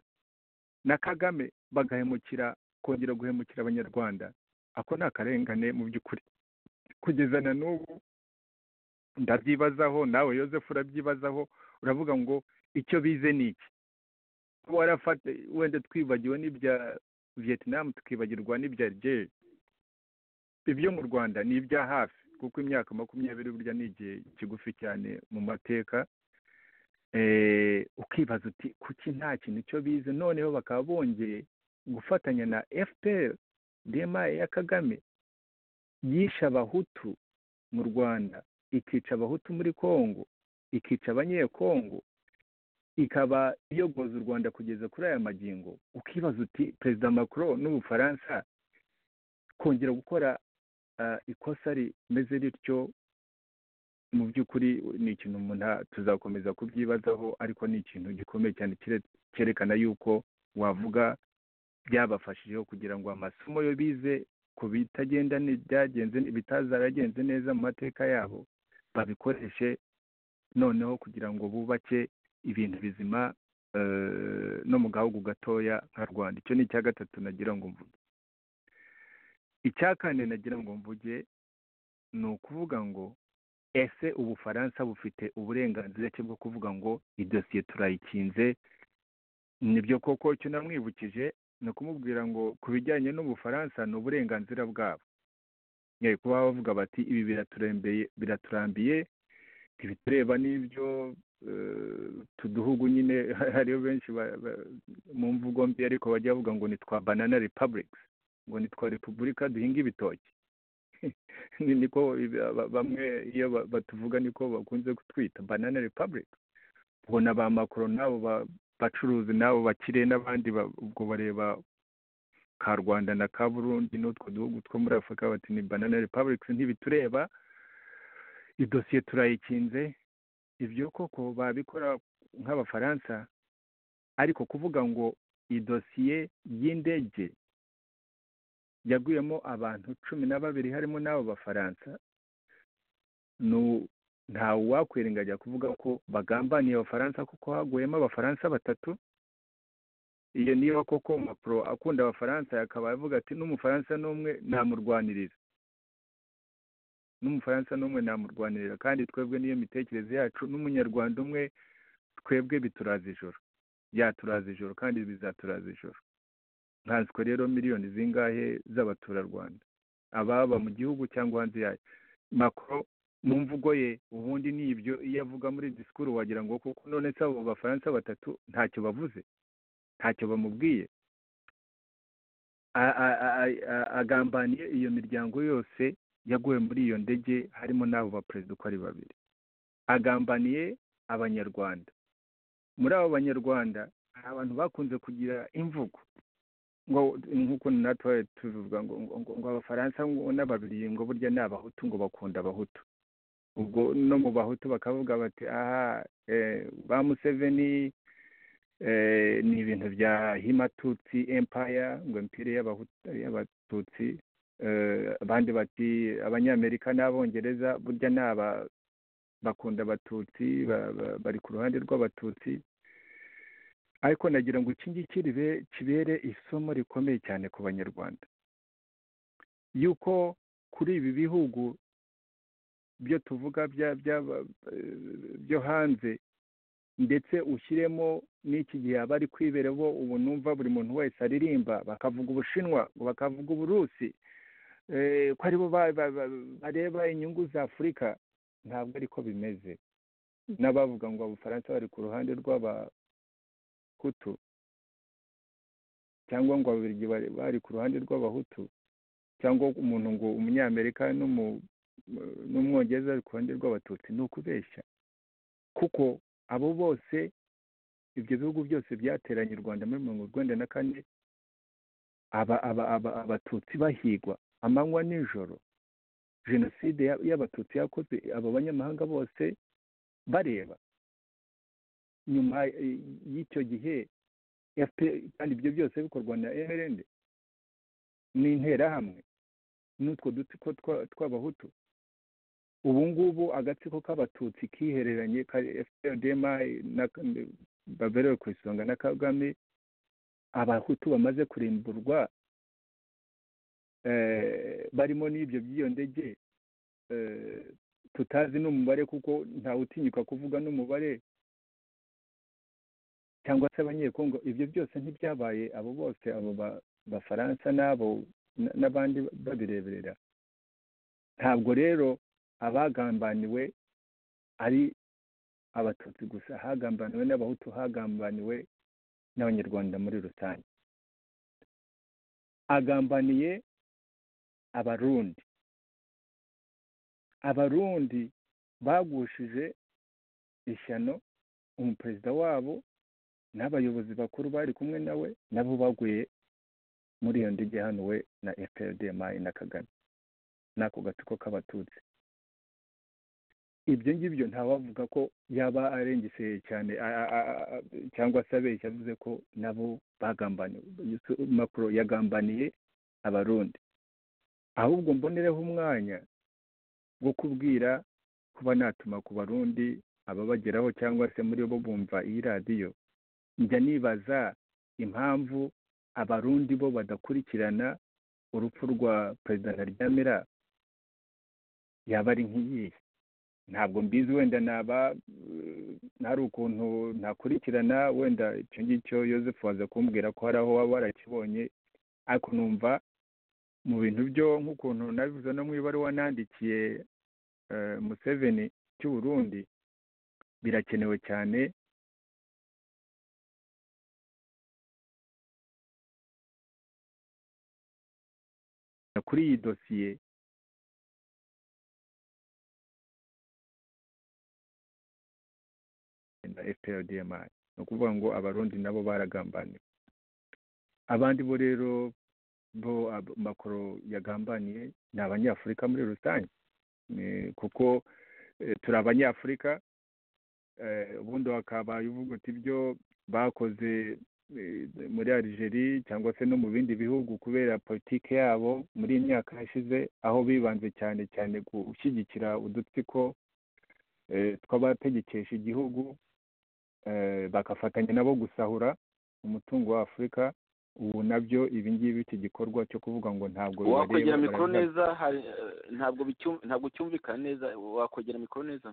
na kagame bagahemukira kongera guhemukira abanyarwanda ako ni akarengane mu by'ukuri kugeza na n'ubu ndabyibazaho nawe yosefu urabyibazaho uravuga ngo icyo bize ni iki warafata wenda twibagiwe n'ibya vietnam tukibagirwa n'ibya algeria ibyo mu rwanda ni ibya hafi kuko imyaka makumyabiri burya ni igihe kigufi cyane mu mateka ukibaza uti kuki nta kintu icyo bize noneho bakaba bongeye gufatanya na fpr dema ya kagame yishe abahutu mu rwanda ikica abahutu muri congo ikica abanyekongo ikaba iyogoza u rwanda kugeza kuri aya magingo ukibaza uti perezida macron n'ubufaransa kongera gukora ikosa rimeze rityo mu by'ukuri ni ikintu umuntu tuzakomeza kubyibazaho ariko ni ikintu gikomeye cyane cyerekana yuko wavuga byabafashijeho kugira ngo amasomo yo bize ku bitagenda byagenze bitazaragenze neza mu mateka yabo babikoreshe noneho kugira ngo bubake ibintu bizima no mu gahugu gatoya nka rwanda icyo ni icya gatatu nagira ngo mvuge icya kane nagira ngo mvuge ni ukuvuga ngo ese ubufaransa bufite uburenganzira ki bwo kuvuga ngo idosiye turayikinze nibyo koko icyo namwibukije ni ukumubwira ngo ku bijyanye n'ubufaransa ni uburenganzira bwabo kuba bavuga bati ibi biraturambiye ntibitureba n'ibyo tuduhugu nyine hariyo benshi mu mvugo mbi ariko bajya bavuga ngo ni twa banana repubulika ngo ni twa repubulika duhinga ibitoki niko bamwe iyo batuvuga niko bakunze kutwita banana repubulika ubona ba makoro n'abo bacuruzi n'abo bakire n'abandi ubwo bareba ka rwanda na ka burundi n'utwo duhugu two muri afurika bati ni banana repubulika ntibitureba idosiye turayikinze ibyo koko babikora nk'abafaransa ariko kuvuga ngo idosiye y'indege yaguyemo abantu cumi na babiri harimo n'abo bafaransa ntawe wakwirengajya kuvuga ko bagambaniye abafaransa kuko haguyemo abafaransa batatu iyo niba koko mapuro akunda abafaransa akaba avuga ati n'umufaransa n'umwe namurwanirira n'umufaransa n'umwe namurwanirira kandi twebwe niyo mitekerereze yacu n'umunyarwanda umwe twebwe bituraza ijoro byaturaza ijoro kandi bizaturaza ijoro nkanswe rero miliyoni zingahe z'abaturarwanda ababa mu gihugu cyangwa hanze yayo makoro mu mvugo ye ubundi ni ibyo iyo avuga muri disikuru wagira ngo kuko none se abo bafaransa batatu ntacyo bavuze ntacyo bamubwiye agambaniye iyo miryango yose yaguwe muri iyo ndege harimo n'abo baperezida uko ari babiri agambaniye abanyarwanda muri abo banyarwanda hari abantu bakunze kugira imvugo nk'uko natwe tuvuga ngo abafaransa ngo n'ababiri ngo burya ni abahutu ngo bakunda abahutu ubwo no mu bahutu bakavuga bati aha ba museveni ni ibintu bya himatutsi empire ngo empire y'abatutsi abandi bati abanyamerika n'abongereza burya ni aba bakunda abatutsi bari ku ruhande rw'abatutsi ariko nagira ngo iki ngiki kibere isomo rikomeye cyane ku banyarwanda yuko kuri ibi bihugu byo tuvuga byo hanze ndetse ushyiremo n'iki gihe aba ari kwibera bo ubu numva buri muntu wese aririmba bakavuga ubushinwa bakavuga uburusi ko aribo bareba inyungu za afurika ntabwo ariko bimeze n'abavuga ngo abafaransa bari ku ruhande rw'abahutu cyangwa ngo ababirigi bari ku ruhande rw'abahutu cyangwa umuntu ngo umunyamerika n'umwongereza ari ku ruhande rw'abatutsi ni ukubeshya kuko abo bose ibyo bihugu byose byateranye u rwanda muri mirongo urwenda na kane abatutsi bahigwa amanywa n'ijoro jenoside y'abatutsi yakozwe abo banyamahanga bose bareba nyuma y'icyo gihe kandi ibyo byose bikorwa na mrn n'interahamwe n'utwo dutsiko tw'abahutu ubu ngubu agatsiko k'abatutsi kihereranye ka fprdm baberewe ku isonga na kagame abahutu bamaze kurimburwa barimo n'ibyo by'iyo ndege tutazi n'umubare kuko ntawutinyuka kuvuga n'umubare cyangwa se abanyekongo ibyo byose ntibyabaye abo bose abo bafaransa n'abo n'abandi babireberera ntabwo rero abagambaniwe ari abatutsi gusa hagambaniwe n'abahutu hagambaniwe n'abanyarwanda muri rusange agambaniye abarundi abarundi bagushije ishyano umuperezida wabo n'abayobozi bakuru bari kumwe nawe nabo baguye muri iyo ndege hanuwe na fprdmi na kagame n'ako gatsiko k'abatutsi ibyo ngibyo ntawavuga ko yaba arengeseye cyane cyangwa se abeshya avuze ko nabo bagambaniwe macro yagambaniye abarundi ahubwo mbonereho umwanya wo kubwira kuba natuma ku barundi ababageraho cyangwa se muri bo bumva iyi radiyo njya nibaza impamvu abarundi bo badakurikirana urupfu rwa perezida ntaryamira yaba ari nk'iyihe ntabwo mbizi wenda naba ntari ukuntu ntakurikirana wenda icyo ngicyo yosefu waza kumbwira ko hari aho waba warakibonye ariko numva mu bintu byo nk'ukuntu nabivuze no mu ibaruwa nandikiye museveni cy'uburundi birakenewe cyane kuri iyi dosiye na fprdmi ni ukuvuga ngo abarundi nabo baragambaniwe abandi bo rero bo makoro yagambaniye ni abanyafurika muri rusange kuko turi abanyafurika ubundi wakabaye uvuga uti ibyo bakoze muri Algeria cyangwa se no mu bindi bihugu kubera politiki yabo muri iyi myaka yashize aho bibanze cyane cyane gushyigikira udutsiko tw'abategekesha igihugu bagafatanya nabo gusahura umutungo wa afurika ubu nabyo ibi ngibi iki gikorwa cyo kuvuga ngo ntabwo wakongera mikoro neza ntabwo ntabwo cyumvikana neza wakongera mikoro neza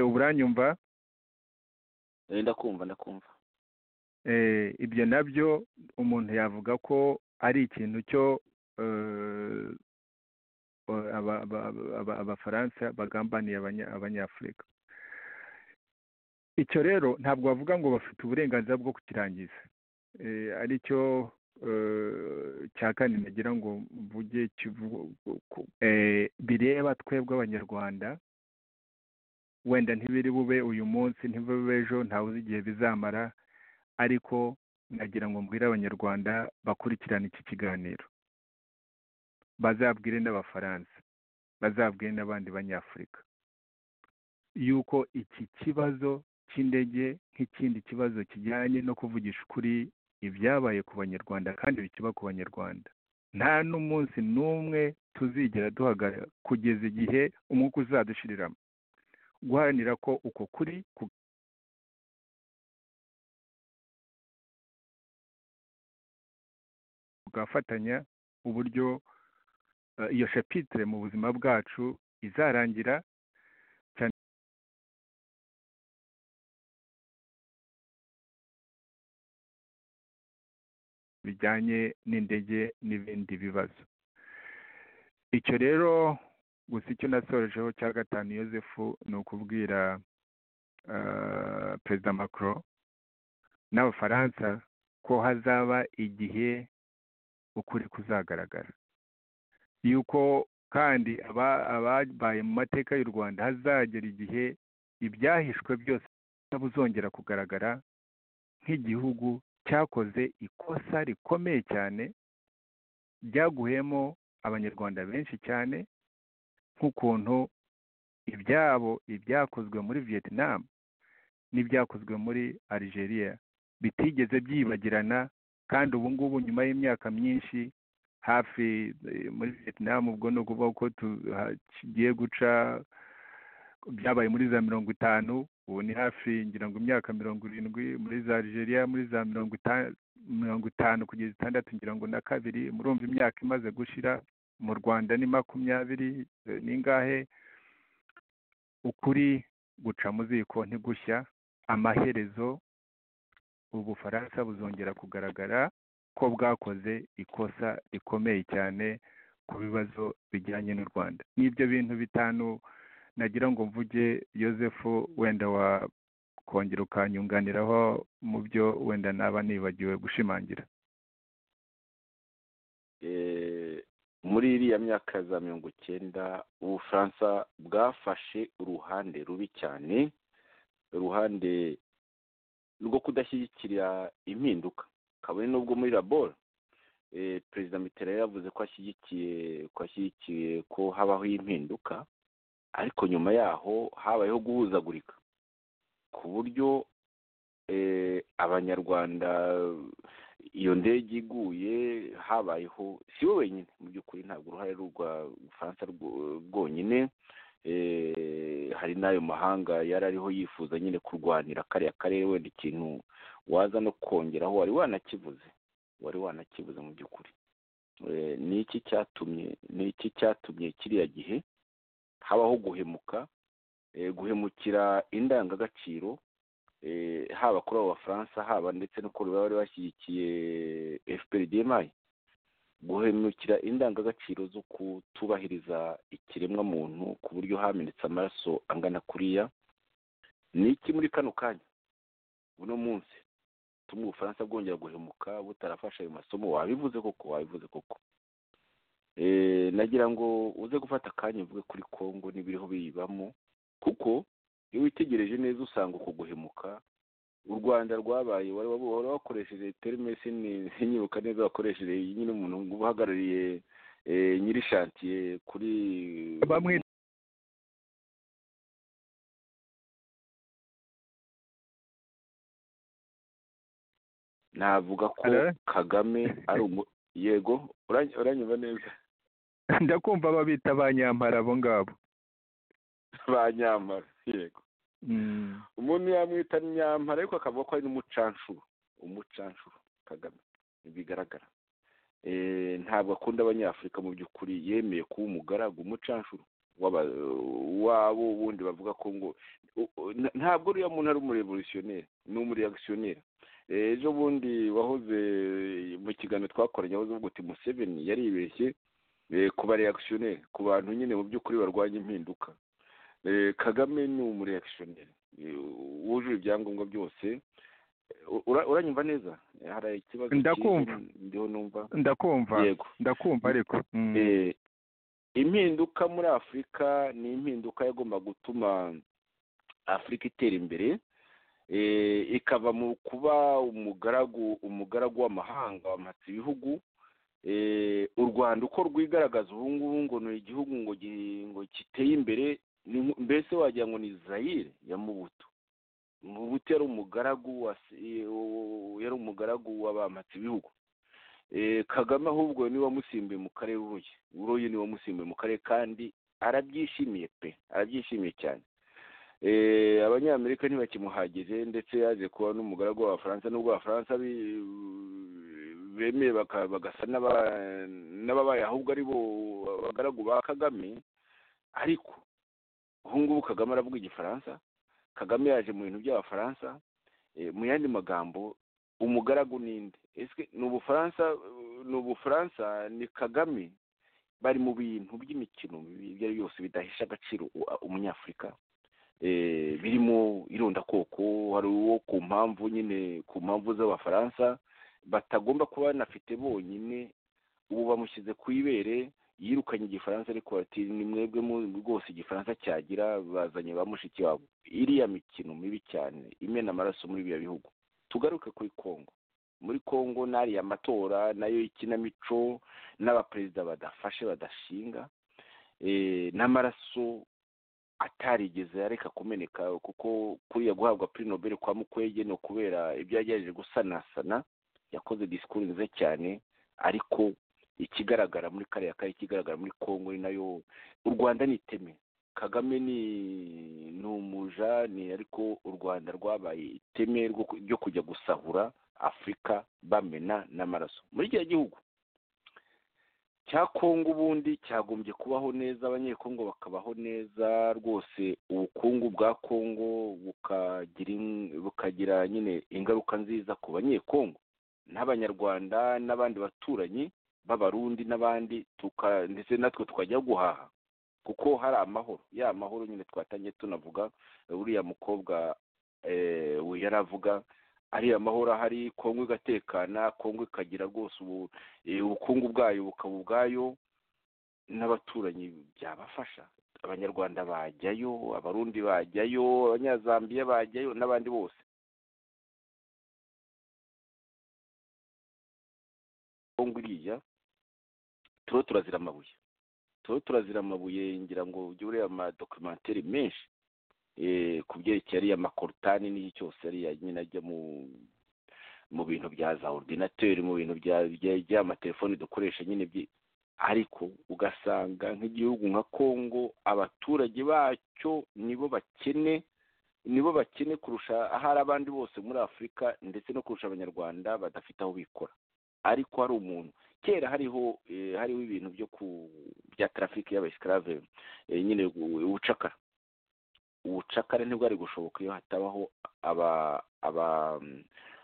uburanyumva ndakumva ndakumva ibyo nabyo umuntu yavuga ko ari ikintu cyo abafaransa bagambaniye abanyafurika icyo rero ntabwo bavuga ngo bafite uburenganzira bwo kukirangiza ari cyo cya kane nagira ngo mvuge bireba twebwe abanyarwanda wenda ntibiri bube uyu munsi ntibube ejo ntawe uzi igihe bizamara ariko nagira ngo mbwire abanyarwanda bakurikirane iki kiganiro bazabwire n'abafaransa bazabwire n'abandi banyafurika yuko iki kibazo cy'indege nk'ikindi kibazo kijyanye no kuvugisha ukuri ibyabaye ku banyarwanda kandi bikiba ku banyarwanda nta n'umunsi n'umwe tuzigera duhagarara kugeza igihe umwuka uzadushiriramo guharanira ko uko kuri kugafatanya uburyo iyo shapitire mu buzima bwacu izarangira bijyanye n'indege n'ibindi bibazo icyo rero gusa icyo nasorejeho cya gatanu yosefu ni ukubwira perezida macron n'abafaransa ko hazaba igihe ukuri kuzagaragara yuko kandi ababaye mu mateka y'u rwanda hazagera igihe ibyahishwe byose buzongera kugaragara nk'igihugu cyakoze ikosa rikomeye cyane ryaguhemo abanyarwanda benshi cyane nk'ukuntu ibyabo ibyakozwe muri vietnam n'ibyakozwe muri algeria bitigeze byibagirana kandi ubu ngubu nyuma y'imyaka myinshi hafi muri vietnam ubwo ni ukuvuga ko tugiye guca byabaye muri za mirongo itanu ubu ni hafi ngira ngo imyaka mirongo irindwi muri za algeria muri za mirongo itanu kugeza itandatu ngira ngo na kabiri murumva imyaka imaze gushira mu rwanda ni makumyabiri n'ingahe ukuri guca mu ziko ntigushya amaherezo ubufaransa buzongera kugaragara ko bwakoze ikosa rikomeye cyane ku bibazo bijyanye n'u rwanda n'ibyo bintu bitanu nagira ngo mvuge Yosefu wenda wakongera ukanyunganiraho mu byo wenda naba nibagiwe gushimangira muri iriya myaka za mirongo icyenda ubufaransa bwafashe uruhande rubi cyane uruhande rwo kudashyigikira impinduka kabone n'ubwo muri laboro perezida mitera yavuze ko ashyigikiye ko ashyigikiye ko habaho impinduka ariko nyuma yaho habayeho guhuzagurika ku buryo abanyarwanda iyo ndege iguye habayeho si we wenyine mu by'ukuri ntabwo uruhare rwa bufaransa rwonyine hari n'ayo mahanga yari ariho yifuza nyine kurwanira kariya karere wenda ikintu waza no kongeraho wari wanakivuze wari wanakivuze mu by'ukuri ni iki cyatumye ni iki cyatumye kiriya gihe habaho guhemuka guhemukira indangagaciro haba kuri abo bafaransa haba ndetse no kuri bari bashyigikiye fprdmi guhemukira indangagaciro zo kutubahiriza ikiremwamuntu ku buryo hamenetse amaraso angana kuriya ni iki muri kano kanya buno munsi utuma ubufaransa bwongera guhemuka butarafasha ayo masomo wabivuze koko wabivuze koko nagira ngo uze gufata akanya uvuge kuri congo n'ibiriho biyibamo kuko iyo witegereje neza usanga uko guhemuka u rwanda rwabaye wari wakoresheje terimesini ntinyuruka neza wakoresheje nyine umuntu uhagarariye nyiri shantiye kuri navuga ko kagame ari yego uranyumva neza ndakumva babita ba nyamara abo ngabo ba nyamara yego umuntu yamwita nyampara ariko akavuga ko ari n'umucanshuro umucanshuro kagame bigaragara ntabwo akunda abanyafurika mu by'ukuri yemeye kuba umugaragu umucanshuro wabo wundi bavuga ko ngo ntabwo uriya muntu ari umurevolutionneri ni umureagisiyoneri ejo bundi wahoze mu kiganiro twakoranye wahoze uvuga uti museveni yaribeshye ku bareagisiyoneri ku bantu nyine mu by'ukuri barwanya impinduka kagame ni umureagisiyoneri wujuje ibyangombwa byose uranyumva neza hari ikibazo ndakumva ndakumva ndakumva ariko impinduka muri afurika ni impinduka yagomba gutuma afurika itera imbere ikava mu kuba umugaragu umugaragu w'amahanga wamatse ibihugu u rwanda uko rwigaragaza ubu ngubu ngo ni igihugu ngo giteye imbere ni nko- mbese wagira ngo ni zayire ya mubuto mubuto yari umugaragu wa se- wo- yari umugaragu w'abamatsi ibihugu Eh, kagame ahubwo ni wamusimbuye mu karere uruye uruye ni wamusimbuye mu karere kandi arabyishimiye pe arabyishimiye cyane Eh, abanyamerika ntibakimuhagije ndetse yaje kuba n'umugaragu w'abafaransa n'ubwo abafaransa bi- bemeye baka- bagasa n'aba- n'ababaye ahubwo ari bo abagaragu ba kagame ariko ubu ngubu kagame aravuga igifaransa kagame yaje mu bintu by'abafaransa Eh, mu yandi magambo umugaragu ninde ese ni ubufaransa ni ubufaransa ni kagame bari mu bintu by'imikino ibyo ari byose bidahesha agaciro u- umunyafurika Eh, birimo irondakoko hari uwo ku mpamvu nyine ku mpamvu z'abafaransa batagomba kuba banafite bonyine ubu bamushyize ku ibere yirukanye igifaransa ariko ati ni mwebwe mu- rwose igifaransa cyagira bazanye ba mushiki wabo iriya mikino mibi cyane imena amaraso muri biriya bihugu tugaruke kuri kongo muri kongo n'ariya matora nayo ikinamico n'abaperezida badafashe badashinga eh, n'amaraso atarigeze areka kumeneka kuko kuriya guhabwa puri nobel kwa mukwege ni ukubera ibyo yagerageje gusanasana yakoze disikuru nziza cyane ariko ikigaragara muri kariya kare ikigaragara muri kongo ni nayo u rwanda ni iteme kagame ni ni umuja ni ariko u rwanda rwabaye iteme rwo ku- ryo kujya gusahura afurika bamena n'amaraso muri kiriya gihugu cya kongo ubundi cyagombye kubaho neza abanyekongo bakabaho neza rwose ubukungu bwa kongo bukagira in- bukagira nyine ingaruka nziza ku banyekongo n'abanyarwanda n'abandi baturanyi b'abarundi n'abandi tuka- ndetse natwe tukajya guhaha kuko hari amahoro ya mahoro nyine twatangiye tunavuga uriya mukobwa eh, we yari avuga ariya mahoro ahari kongo igatekana kongo ikagira rwose ubu eh, ubukungu bwayo bukaba ubwayo n'abaturanyi byabafasha abanyarwanda bajyayo abarundi bajyayo abanyazambiya bajyayo n'abandi bose kongo iriya turiho turazira amabuye turiho turazira amabuye ngira ngo ujye ureba amadokumenteri menshi eh, ku byerekeye ariya makorutani n'iki cyose ariya nyine ajya mu mu bintu bya za orudinateri mu bintu bya bya- by'amatelefoni dukoresha nyine byi ariko ugasanga nk'igihugu nka kongo abaturage bacyo nibo bakene nibo bakene kurusha ahari abandi bose muri afurika ndetse no kurusha abanyarwanda badafite aho bikora ariko hari umuntu kera hariho eh, hariho ibintu byo ku bya tarafiki y'abaesikarave nyine u- ubucakara ubucakara ntibwari gushoboka iyo hatabaho aba aba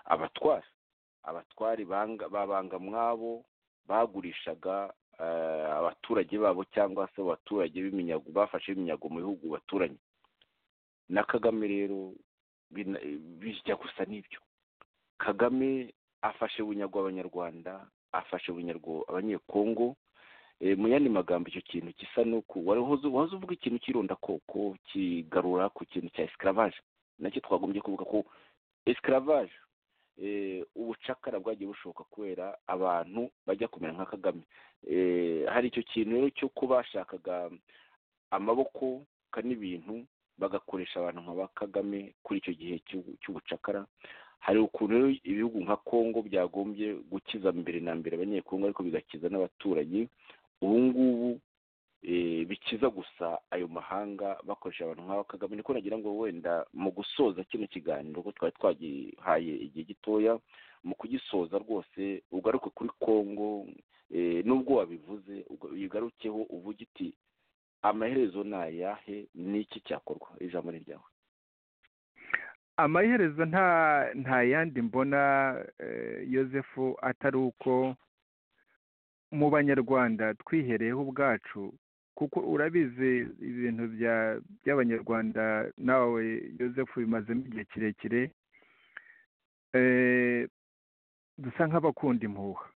abatwari abatwari banga- babanga mwabo bagurishaga eh, abaturage babo cyangwa se abaturage b'iminyago bafashe iminyago mu bihugu baturanye na kagame rero bina- bijya gusa n'ibyo kagame afashe bunyago abanyarwanda afashe bunyago abanyekongo Eh, mu yandi magambo icyo kintu gisa n'uko wari uhuze- wahoze uvuga ikintu cy'irondakoko kigarura ku kintu cya esclavage nacyo twagombye kuvuga ko esclavage eh, ubucakara bwagiye bushoboka kubera abantu bajya kumera nka kagame Eh, hari icyo kintu rero cyo kubashakaga amaboko ka n'ibintu bagakoresha abantu nka ba kagame kuri icyo gihe cy'ubu- cy'ubucakara hari ukuntu rero ibihugu nka kongo byagombye gukiza mbere na mbere abanyekongo ariko bigakiza n'abaturanyi ubu ngubu eh, bikiza gusa ayo mahanga bakoresha abantu nk'aba kagame niko nagira ngo wenda mu gusoza kino kiganiro ko twari twagihaye igihe gitoya mu kugisoza rwose ugaruke kuri kongo eh, nubwo wabivuze uga- uyigarukeho uvuge uti amaherezo ni ayahe ni iki cyakorwa ijambo ni ryawe amaherezo nta nta yandi mbona eh, yosefu atari uko mu banyarwanda twihereyeho ubwacu kuko urabizi ibintu bya- by'abanyarwanda nawe yosefu bimazemo igihe kirekire eh, dusa nk'abakunda impuha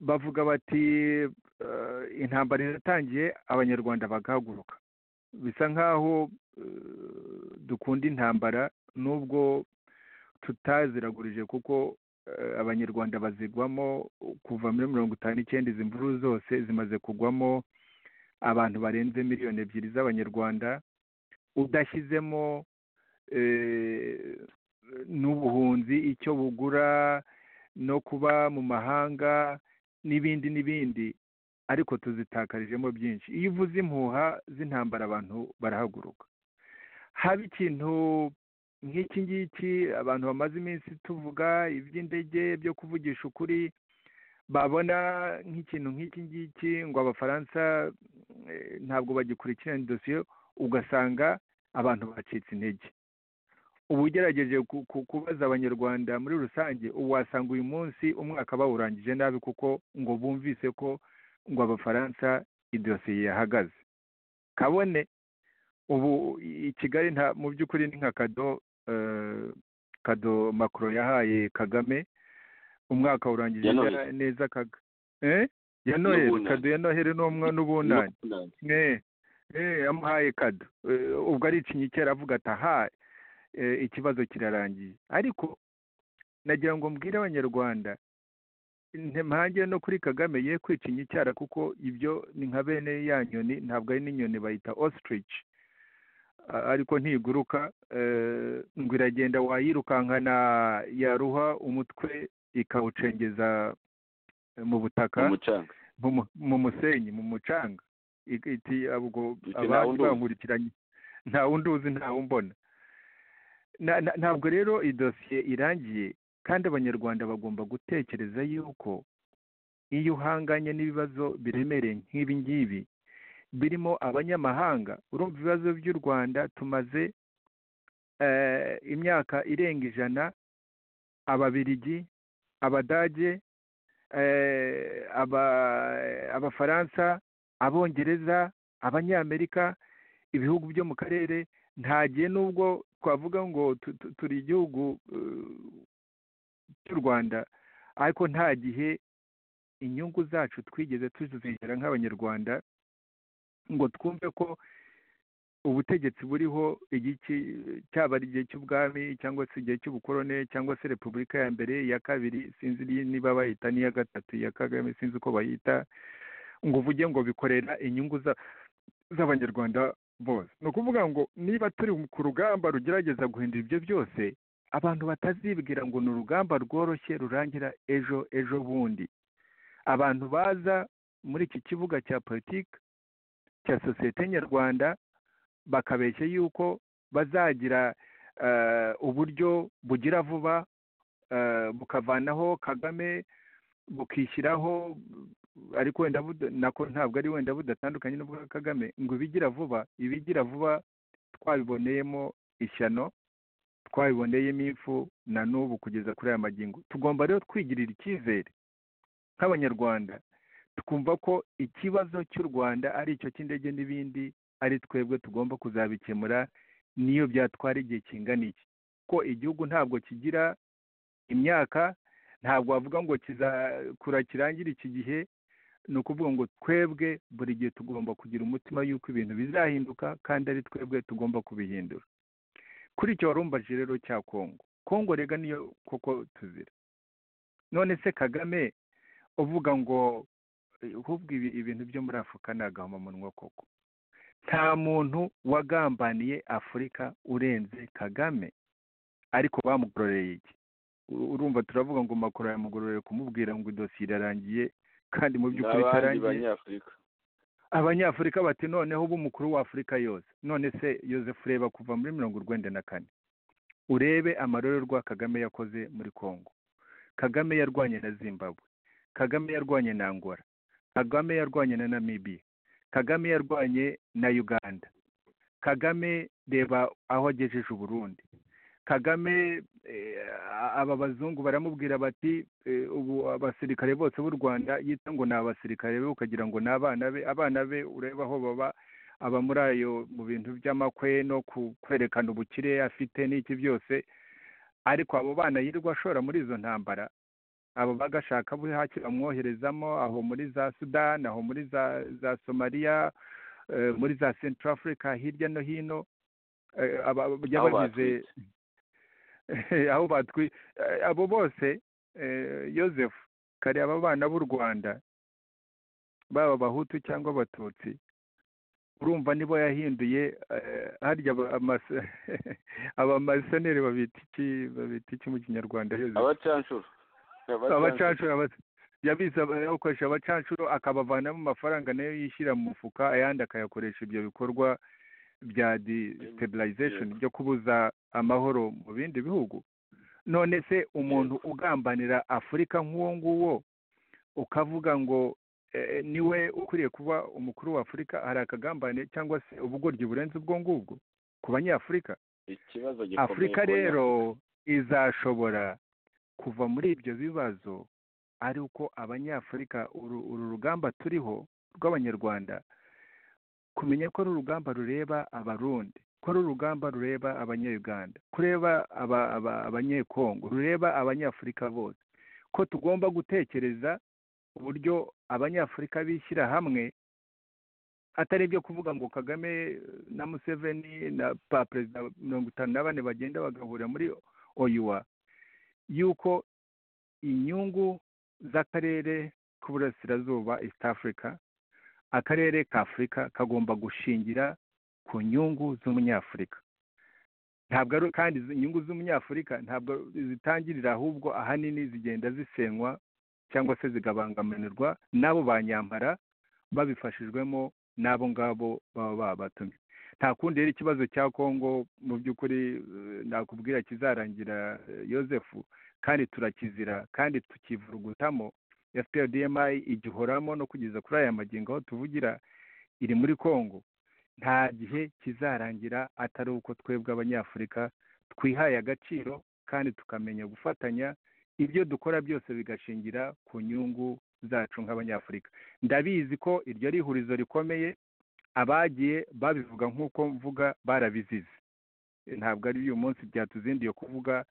bavuga bati eh, intambara iratangiye abanyarwanda bagahaguruka bisa nk'aho eh, dukunda intambara nubwo tutaziragurije kuko eh, abanyarwanda bazigwamo kuva muri mirongo itanu n'icyenda izi mvururu zose zimaze kugwamo abantu barenze miliyoni ebyiri z'abanyarwanda udashyizemo n'ubuhunzi icyo bugura no kuba mu mahanga n'ibindi n'ibindi ariko tuzitakarijemo byinshi iyo uvuze impuha z'intambara abantu barahaguruka haba ikintu nk'iki ngiki abantu bamaze iminsi tuvuga iby'indege byo kuvugisha ukuri babona nk'ikintu nk'iki ngiki ngo abafaransa ntabwo bagikurikirana dosiye ugasanga abantu bacitse intege uba ugerageje kubaza abanyarwanda muri rusange ubu wasanga uyu munsi umwaka bawurangije nabi kuko ngo bumvise ko ngo abafaransa idosiye yahagaze kabone ubu i kigali nta mu by'ukuri ni nka kado kado makoro yahaye kagame umwaka urangije neza kaga ya noheli kado ya noheli n'ubunani yamuhaye kado ubwo ari ikinyikera avuga ati aha ikibazo kirarangiye ariko nagira ngo mbwire abanyarwanda mpangire no kuri kagame ye kwica inyicyara kuko ibyo ni nka bene ya nyoni ntabwo ari n'inyoni bayita ostrich ariko ntiguruka ngo iragenda wayirukankana yaruha umutwe ikawucengeza mu butaka mu musenyi mu mucanga iti ubwo abandi bankurikiranye nta wundi uzi ntawe umbona ntabwo rero iyi dosiye irangiye kandi abanyarwanda bagomba gutekereza yuko iyo uhanganye n'ibibazo biremereye nk'ibi ngibi birimo abanyamahanga urumva ibibazo by'u rwanda tumaze imyaka irenga ijana ababirigi abadage abafaransa abongereza abanyamerika ibihugu byo mu karere ntagiye n'ubwo twavuga ngo turi igihugu cy'u rwanda ariko nta gihe inyungu zacu twigeze tuzigera nk'abanyarwanda ngo twumve ko ubutegetsi buriho igiki cyaba ari igihe cy'ubwami cyangwa se igihe cy'ubukorone cyangwa se repubulika ya mbere iya kabiri sinzi niba bayita n'iya gatatu iya kagame sinzi uko bayita ngo uvuge ngo bikorera inyungu z'abanyarwanda bose ni ukuvuga ngo niba turi ku rugamba rugerageza guhindura ibyo byose abantu batazibwira ngo ni urugamba rworoshye rurangira ejo ejo bundi abantu baza muri iki kibuga cya politiki cya sosiyete nyarwanda bakabeshya yuko bazagira uburyo bugira vuba bukavanaho kagame bukishyiraho ariko wenda nako ntabwo ari wenda budatandukanye n'ubwa kagame ngo ibigira vuba ibigira vuba twabiboneyemo ishyano twabiboneyemo impfu na n'ubu kugeza kuri aya magingo tugomba rero kwigirira icyizere nk'abanyarwanda tukumva ko ikibazo cy'u rwanda ari icyo cy'indege n'ibindi ari twebwe tugomba kuzabikemura niyo byatwara igihe kingana iki ko igihugu ntabwo kigira imyaka ntabwo wavuga ngo kizakura kirangire iki gihe ni ukuvuga ngo twebwe buri gihe tugomba kugira umutima yuko ibintu bizahinduka kandi ari twebwe tugomba kubihindura kuri icyo warumbaje rero cya kongo kongo rega niyo koko tuzira none se kagame uvuga ngo ahubwo ibintu byo muri afurika ni agahomamunwa koko nta muntu wagambaniye afurika urenze kagame ariko bamugororeye iki urumva turavuga ngo makuru yamugororeye kumubwira ngo idosiye irarangiye kandi mu by'ukuri itarangiye abanyafurika bati noneho uba umukuru w'afurika yose none se yoseph ureba kuva muri mirongo urwenda na kane urebe amarorerwa kagame yakoze muri congo kagame yarwanye na zimbabwe kagame yarwanye na angola kagame yarwanye na namibia kagame yarwanye na uganda kagame reba aho agejeje uburundi kagame aba bazungu baramubwira bati ubu abasirikare bose b'u rwanda yita ngo ni abasirikare be ukagira ngo ni abana be abana be ureba aho baba aba muri ayo mu bintu by'amakwe no kwerekana ubukire afite n'iki byose ariko abo bana yirirwa ashora muri izo ntambara abo bagashaka buhake bamwoherezamo aho muri za sudani aho muri za somaliya muri za central africa hirya no hino yabagize aho batwi abo bose yosefu kare aba bana b'u rwanda baba abahutu cyangwa abatutsi urumva nibo yahinduye harya abamaseneri babita iki babita iki mu kinyarwanda abacanshuro abacanshuro yabiza yakoresha abacanshuro akabavanamo amafaranga nayo yishyira mu mufuka ayandi akayakoresha ibyo bikorwa bya desitabilization byo kubuza amahoro mu bindi bihugu none se umuntu ugambanira afurika nk'uwo nguwo ukavuga ngo niwe ukwiriye kuba umukuru wa afurika hari akagambane cyangwa se ubugoryi burenze ubwo ngubwo ku banyafurika ikibazo gikomeye afurika rero izashobora kuva muri ibyo bibazo ari uko abanyafurika uru rugamba turiho rw'abanyarwanda kumenya ko ari urugamba rureba abarundi ko ari urugamba rureba abanyayuganda kureba abanyekongo rureba abanyafurika bose ko tugomba gutekereza uburyo abanyafurika bishyira hamwe atari ibyo kuvuga ngo kagame na museveni na perezida mirongo itanu na bane bagenda bagahurira muri oyuwa yuko inyungu z'akarere k'uburasirazuba east africa akarere ka afurika kagomba gushingira ku nyungu z'umunyafurika ntabwo kandi inyungu z'umunyafurika ntabwo zitangirira ahubwo ahanini zigenda zisenywa cyangwa se zigabangamirwa n'abo banyambara babifashijwemo n'abo ngabo baba babatumye nta kundi rero ikibazo cya kongo mu by'ukuri nakubwira kizarangira yosefu kandi turakizira kandi tukivurugutamo fprdmi igihoramo no kugeza kuri aya magingo aho tuvugira iri muri kongo nta gihe kizarangira atari uko twebwe abanyafurika twihaye agaciro kandi tukamenya gufatanya ibyo dukora byose bigashingira ku nyungu zacu nk'abanyafurika ndabizi ko iryo ari ihurizo rikomeye abagiye babivuga nk'uko mvuga barabizize ntabwo ari uyu munsi byatuzindiye kuvuga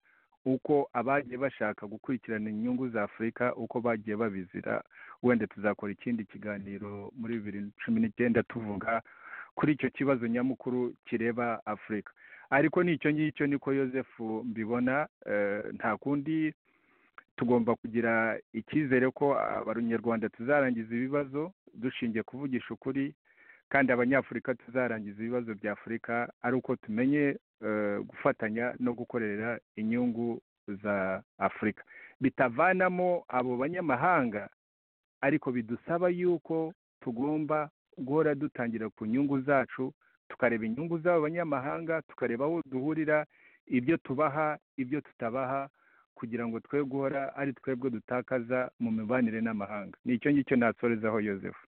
uko abagiye bashaka gukurikirana inyungu za afurika uko bagiye babizira wenda tuzakora ikindi kiganiro muri bibiri na cumi n'icyenda tuvuga kuri icyo kibazo nyamukuru kireba afurika ariko n'icyo ngicyo niko yosefu mbibona nta kundi tugomba kugira icyizere ko abanyarwanda tuzarangiza ibibazo dushingiye kuvugisha ukuri kandi abanyafurika tuzarangiza ibibazo bya afurika ari uko tumenye gufatanya no gukorera inyungu za afurika bitavanamo abo banyamahanga ariko bidusaba yuko tugomba guhora dutangira ku nyungu zacu tukareba inyungu z'abo banyamahanga tukareba aho duhurira ibyo tubaha ibyo tutabaha kugira ngo twe guhora ari twebwe dutakaza mu mibanire n'amahanga ni icyo ngicyo natsorezaho yosefu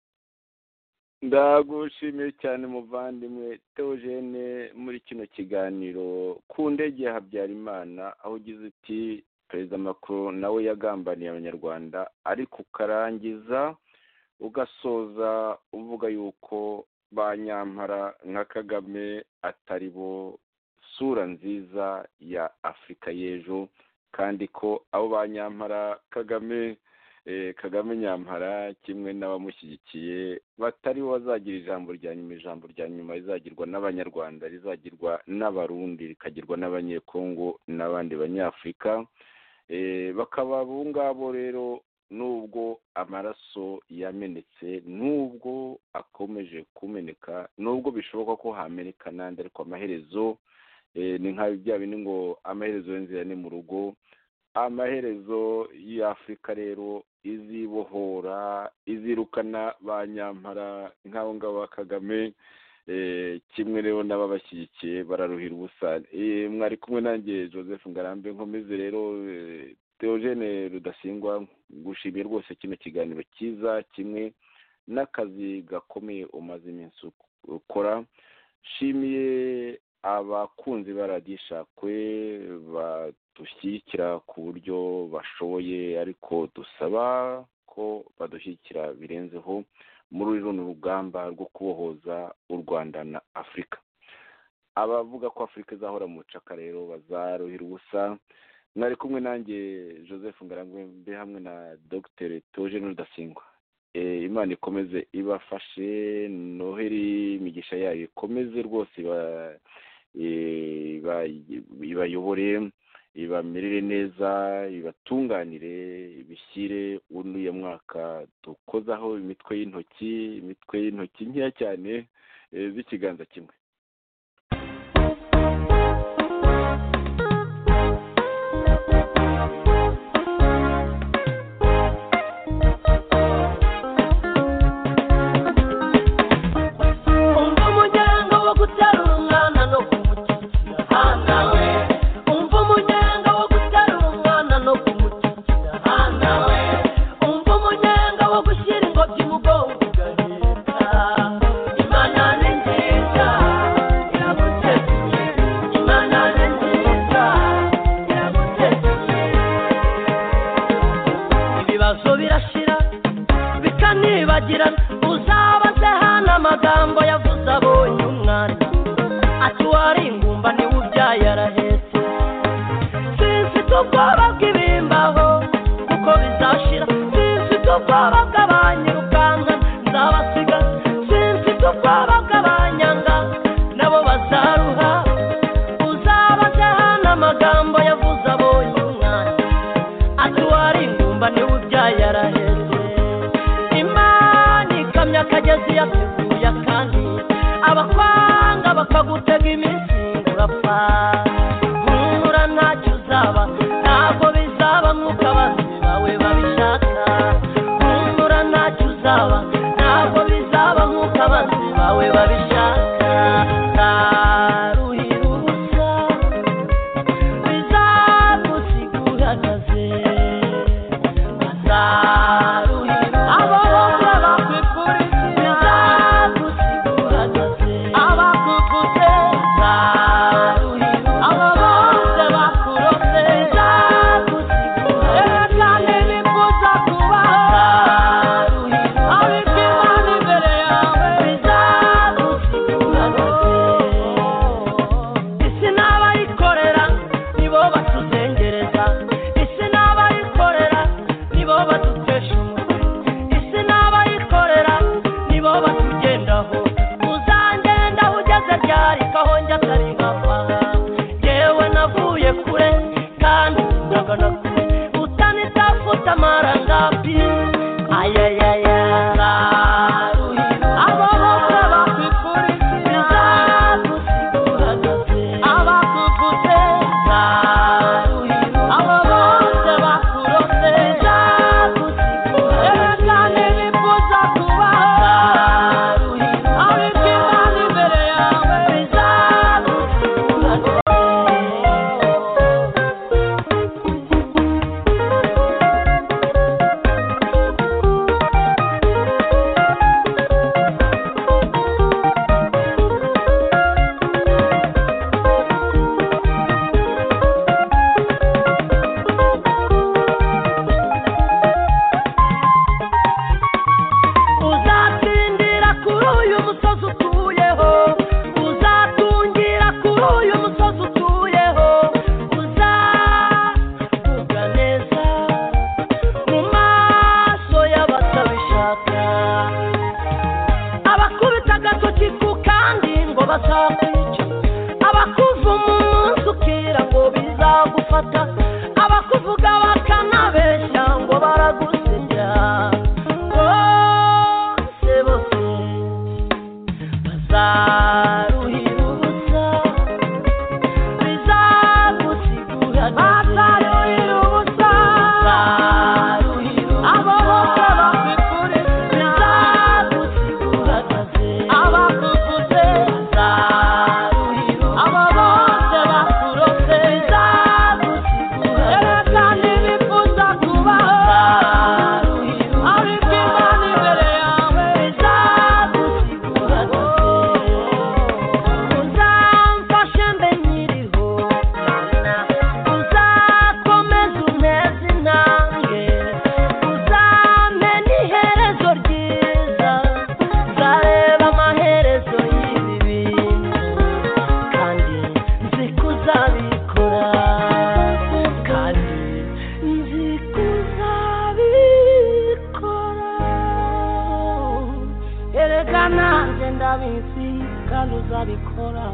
ndagushimiye cyane muvandimwe teogene muri kino kiganiro ku ndege ya habyarimana aho ugize uti perezida macron nawe yagambaniye abanyarwanda ariko ukarangiza ugasoza uvuga yuko ba nyampara nka kagame atari bo sura nziza ya afurika y'ejo kandi ko abo ba nyampara kagame kagame nyampara kimwe n'abamushyigikiye batari bo bazagira ijambo rya nyuma ijambo rya nyuma rizagirwa n'abanyarwanda rizagirwa n'abarundi rikagirwa n'abanyekongo n'abandi banyafurika bakaba abo ngabo rero nubwo amaraso yamenetse nubwo akomeje kumeneka nubwo bishoboka ko hameneka n'andi ariko amaherezo ni nka bya bindi ngo amaherezo y'inzira ni mu rugo amaherezo y'afurika rero izibohora izirukana ba nyampara nk'abo ngabo ba kagame kimwe rero n'ababashyigikiye bararuhira ubusa mwari kumwe nanjye joseph ngarambe nkomeze rero teogene rudasingwa gushimiye rwose kino kiganiro cyiza kimwe n'akazi gakomeye umaze iminsi ukora shimiye abakunzi ba radishakwe badushyigikira ku buryo bashoboye ariko dusaba ko badushyigikira birenzeho muri runo rugamba rwo kubohoza u rwanda na afurika abavuga ko afurika izahora mu bucaka rero bazaruhira ubusa mwari kumwe nanjye joseph ngarambe hamwe na dr togene rudasingwa imana ikomeze ibafashe noheri imigisha yayo ikomeze rwose ibayobore ibamerere neza ibatunganire bishyire uyu mwaka dukozaho imitwe y'intoki imitwe y'intoki nkeya cyane z'ikiganza kimwe umva umuryango wo guterura umwana no kumushyigikira hana we umva umuryango wo guterura umwana no kumushyigikira hana we umva umuryango wo gushyira ingobyi mu bwonko ugahita imana ni nziza iraguteguye imana ni nziza iraguteguye ibibazo birashira bikanibagirana uzabaze hano amagambo yavuze abonye umwana ati wari ingumba niwe ubyaye arahetse simfite ubwoba bw'ibimbaho kuko bizashira simfite ubwoba bw'abanyirukanka nzabasiga simfite ubwoba bw'abanyanga nabo bazaruha uzabaze hano amagambo yavuze abonye umwana ati wari ingumba niwe ubyaye araheze imana ikamyo akagezi yateguye akandi abakwanga bakagutega iminsi urapfa nkura ntacyo uzaba ntabwo bizaba nk'uko abanzi bawe babishaka nkura ntacyo uzaba ntabwo bizaba nk'uko abanzi bawe babishaka ntaruhira ubusa bizagusiguragaze bazaruhira abo bose bakwifuriza bizagusiguragaze abakuguze bazaruhira abo bose bakurose bizagusiguragaze kandi bifuza kubaho bazaruhira abika imana imbere yawe bizagusiguragaze isi n'abayikorera nibo batuzengereza isi n'abayikorera nibo badutesha umutwe isi n'abayikorera nibo batugendaho uzangendaho ugeze ryarika aho njya atari nkava yewe navuye kure kandi ndagana kure utanitafuta amarangapi ayayaya abo bose bakwifuriza bizagusiguragaze abakuguze baruhira abo bose bakurose bizagusiguragaze kandi bifuza kubaho baruhira abika imana imbere yawe bizagusiguragaze uzatsindira kuri uyu musozi utuyeho uzatungira kuri uyu musozi utuyeho uzavuga neza mu maso y'abatabishaka abakubita agatoki ku kandi ngo bazakwica abakuva umunsi ukira ngo bizagufata abakuvuga bakanabeshya ngo baragusebya bose bose bazaruhira ubusa bizagusigura bazaruhira ubusa bazaruhira abo bose bakikure bizagusigura abakuguze bazaruhira abo bose bakurose bizagusigura kandi bifuza kubaho bazaruhira ariko imana imbere yawe bizagusigura uzamfashe mbe nkiriho uzakomeza unteze intambwe uzampe n'iherezo ryiza nzareba amaherezo y'ibi bintu kandi nzi ko uzabikora kandi nzi ko uzabikora erega nanjye ndabizi kandi uzabikora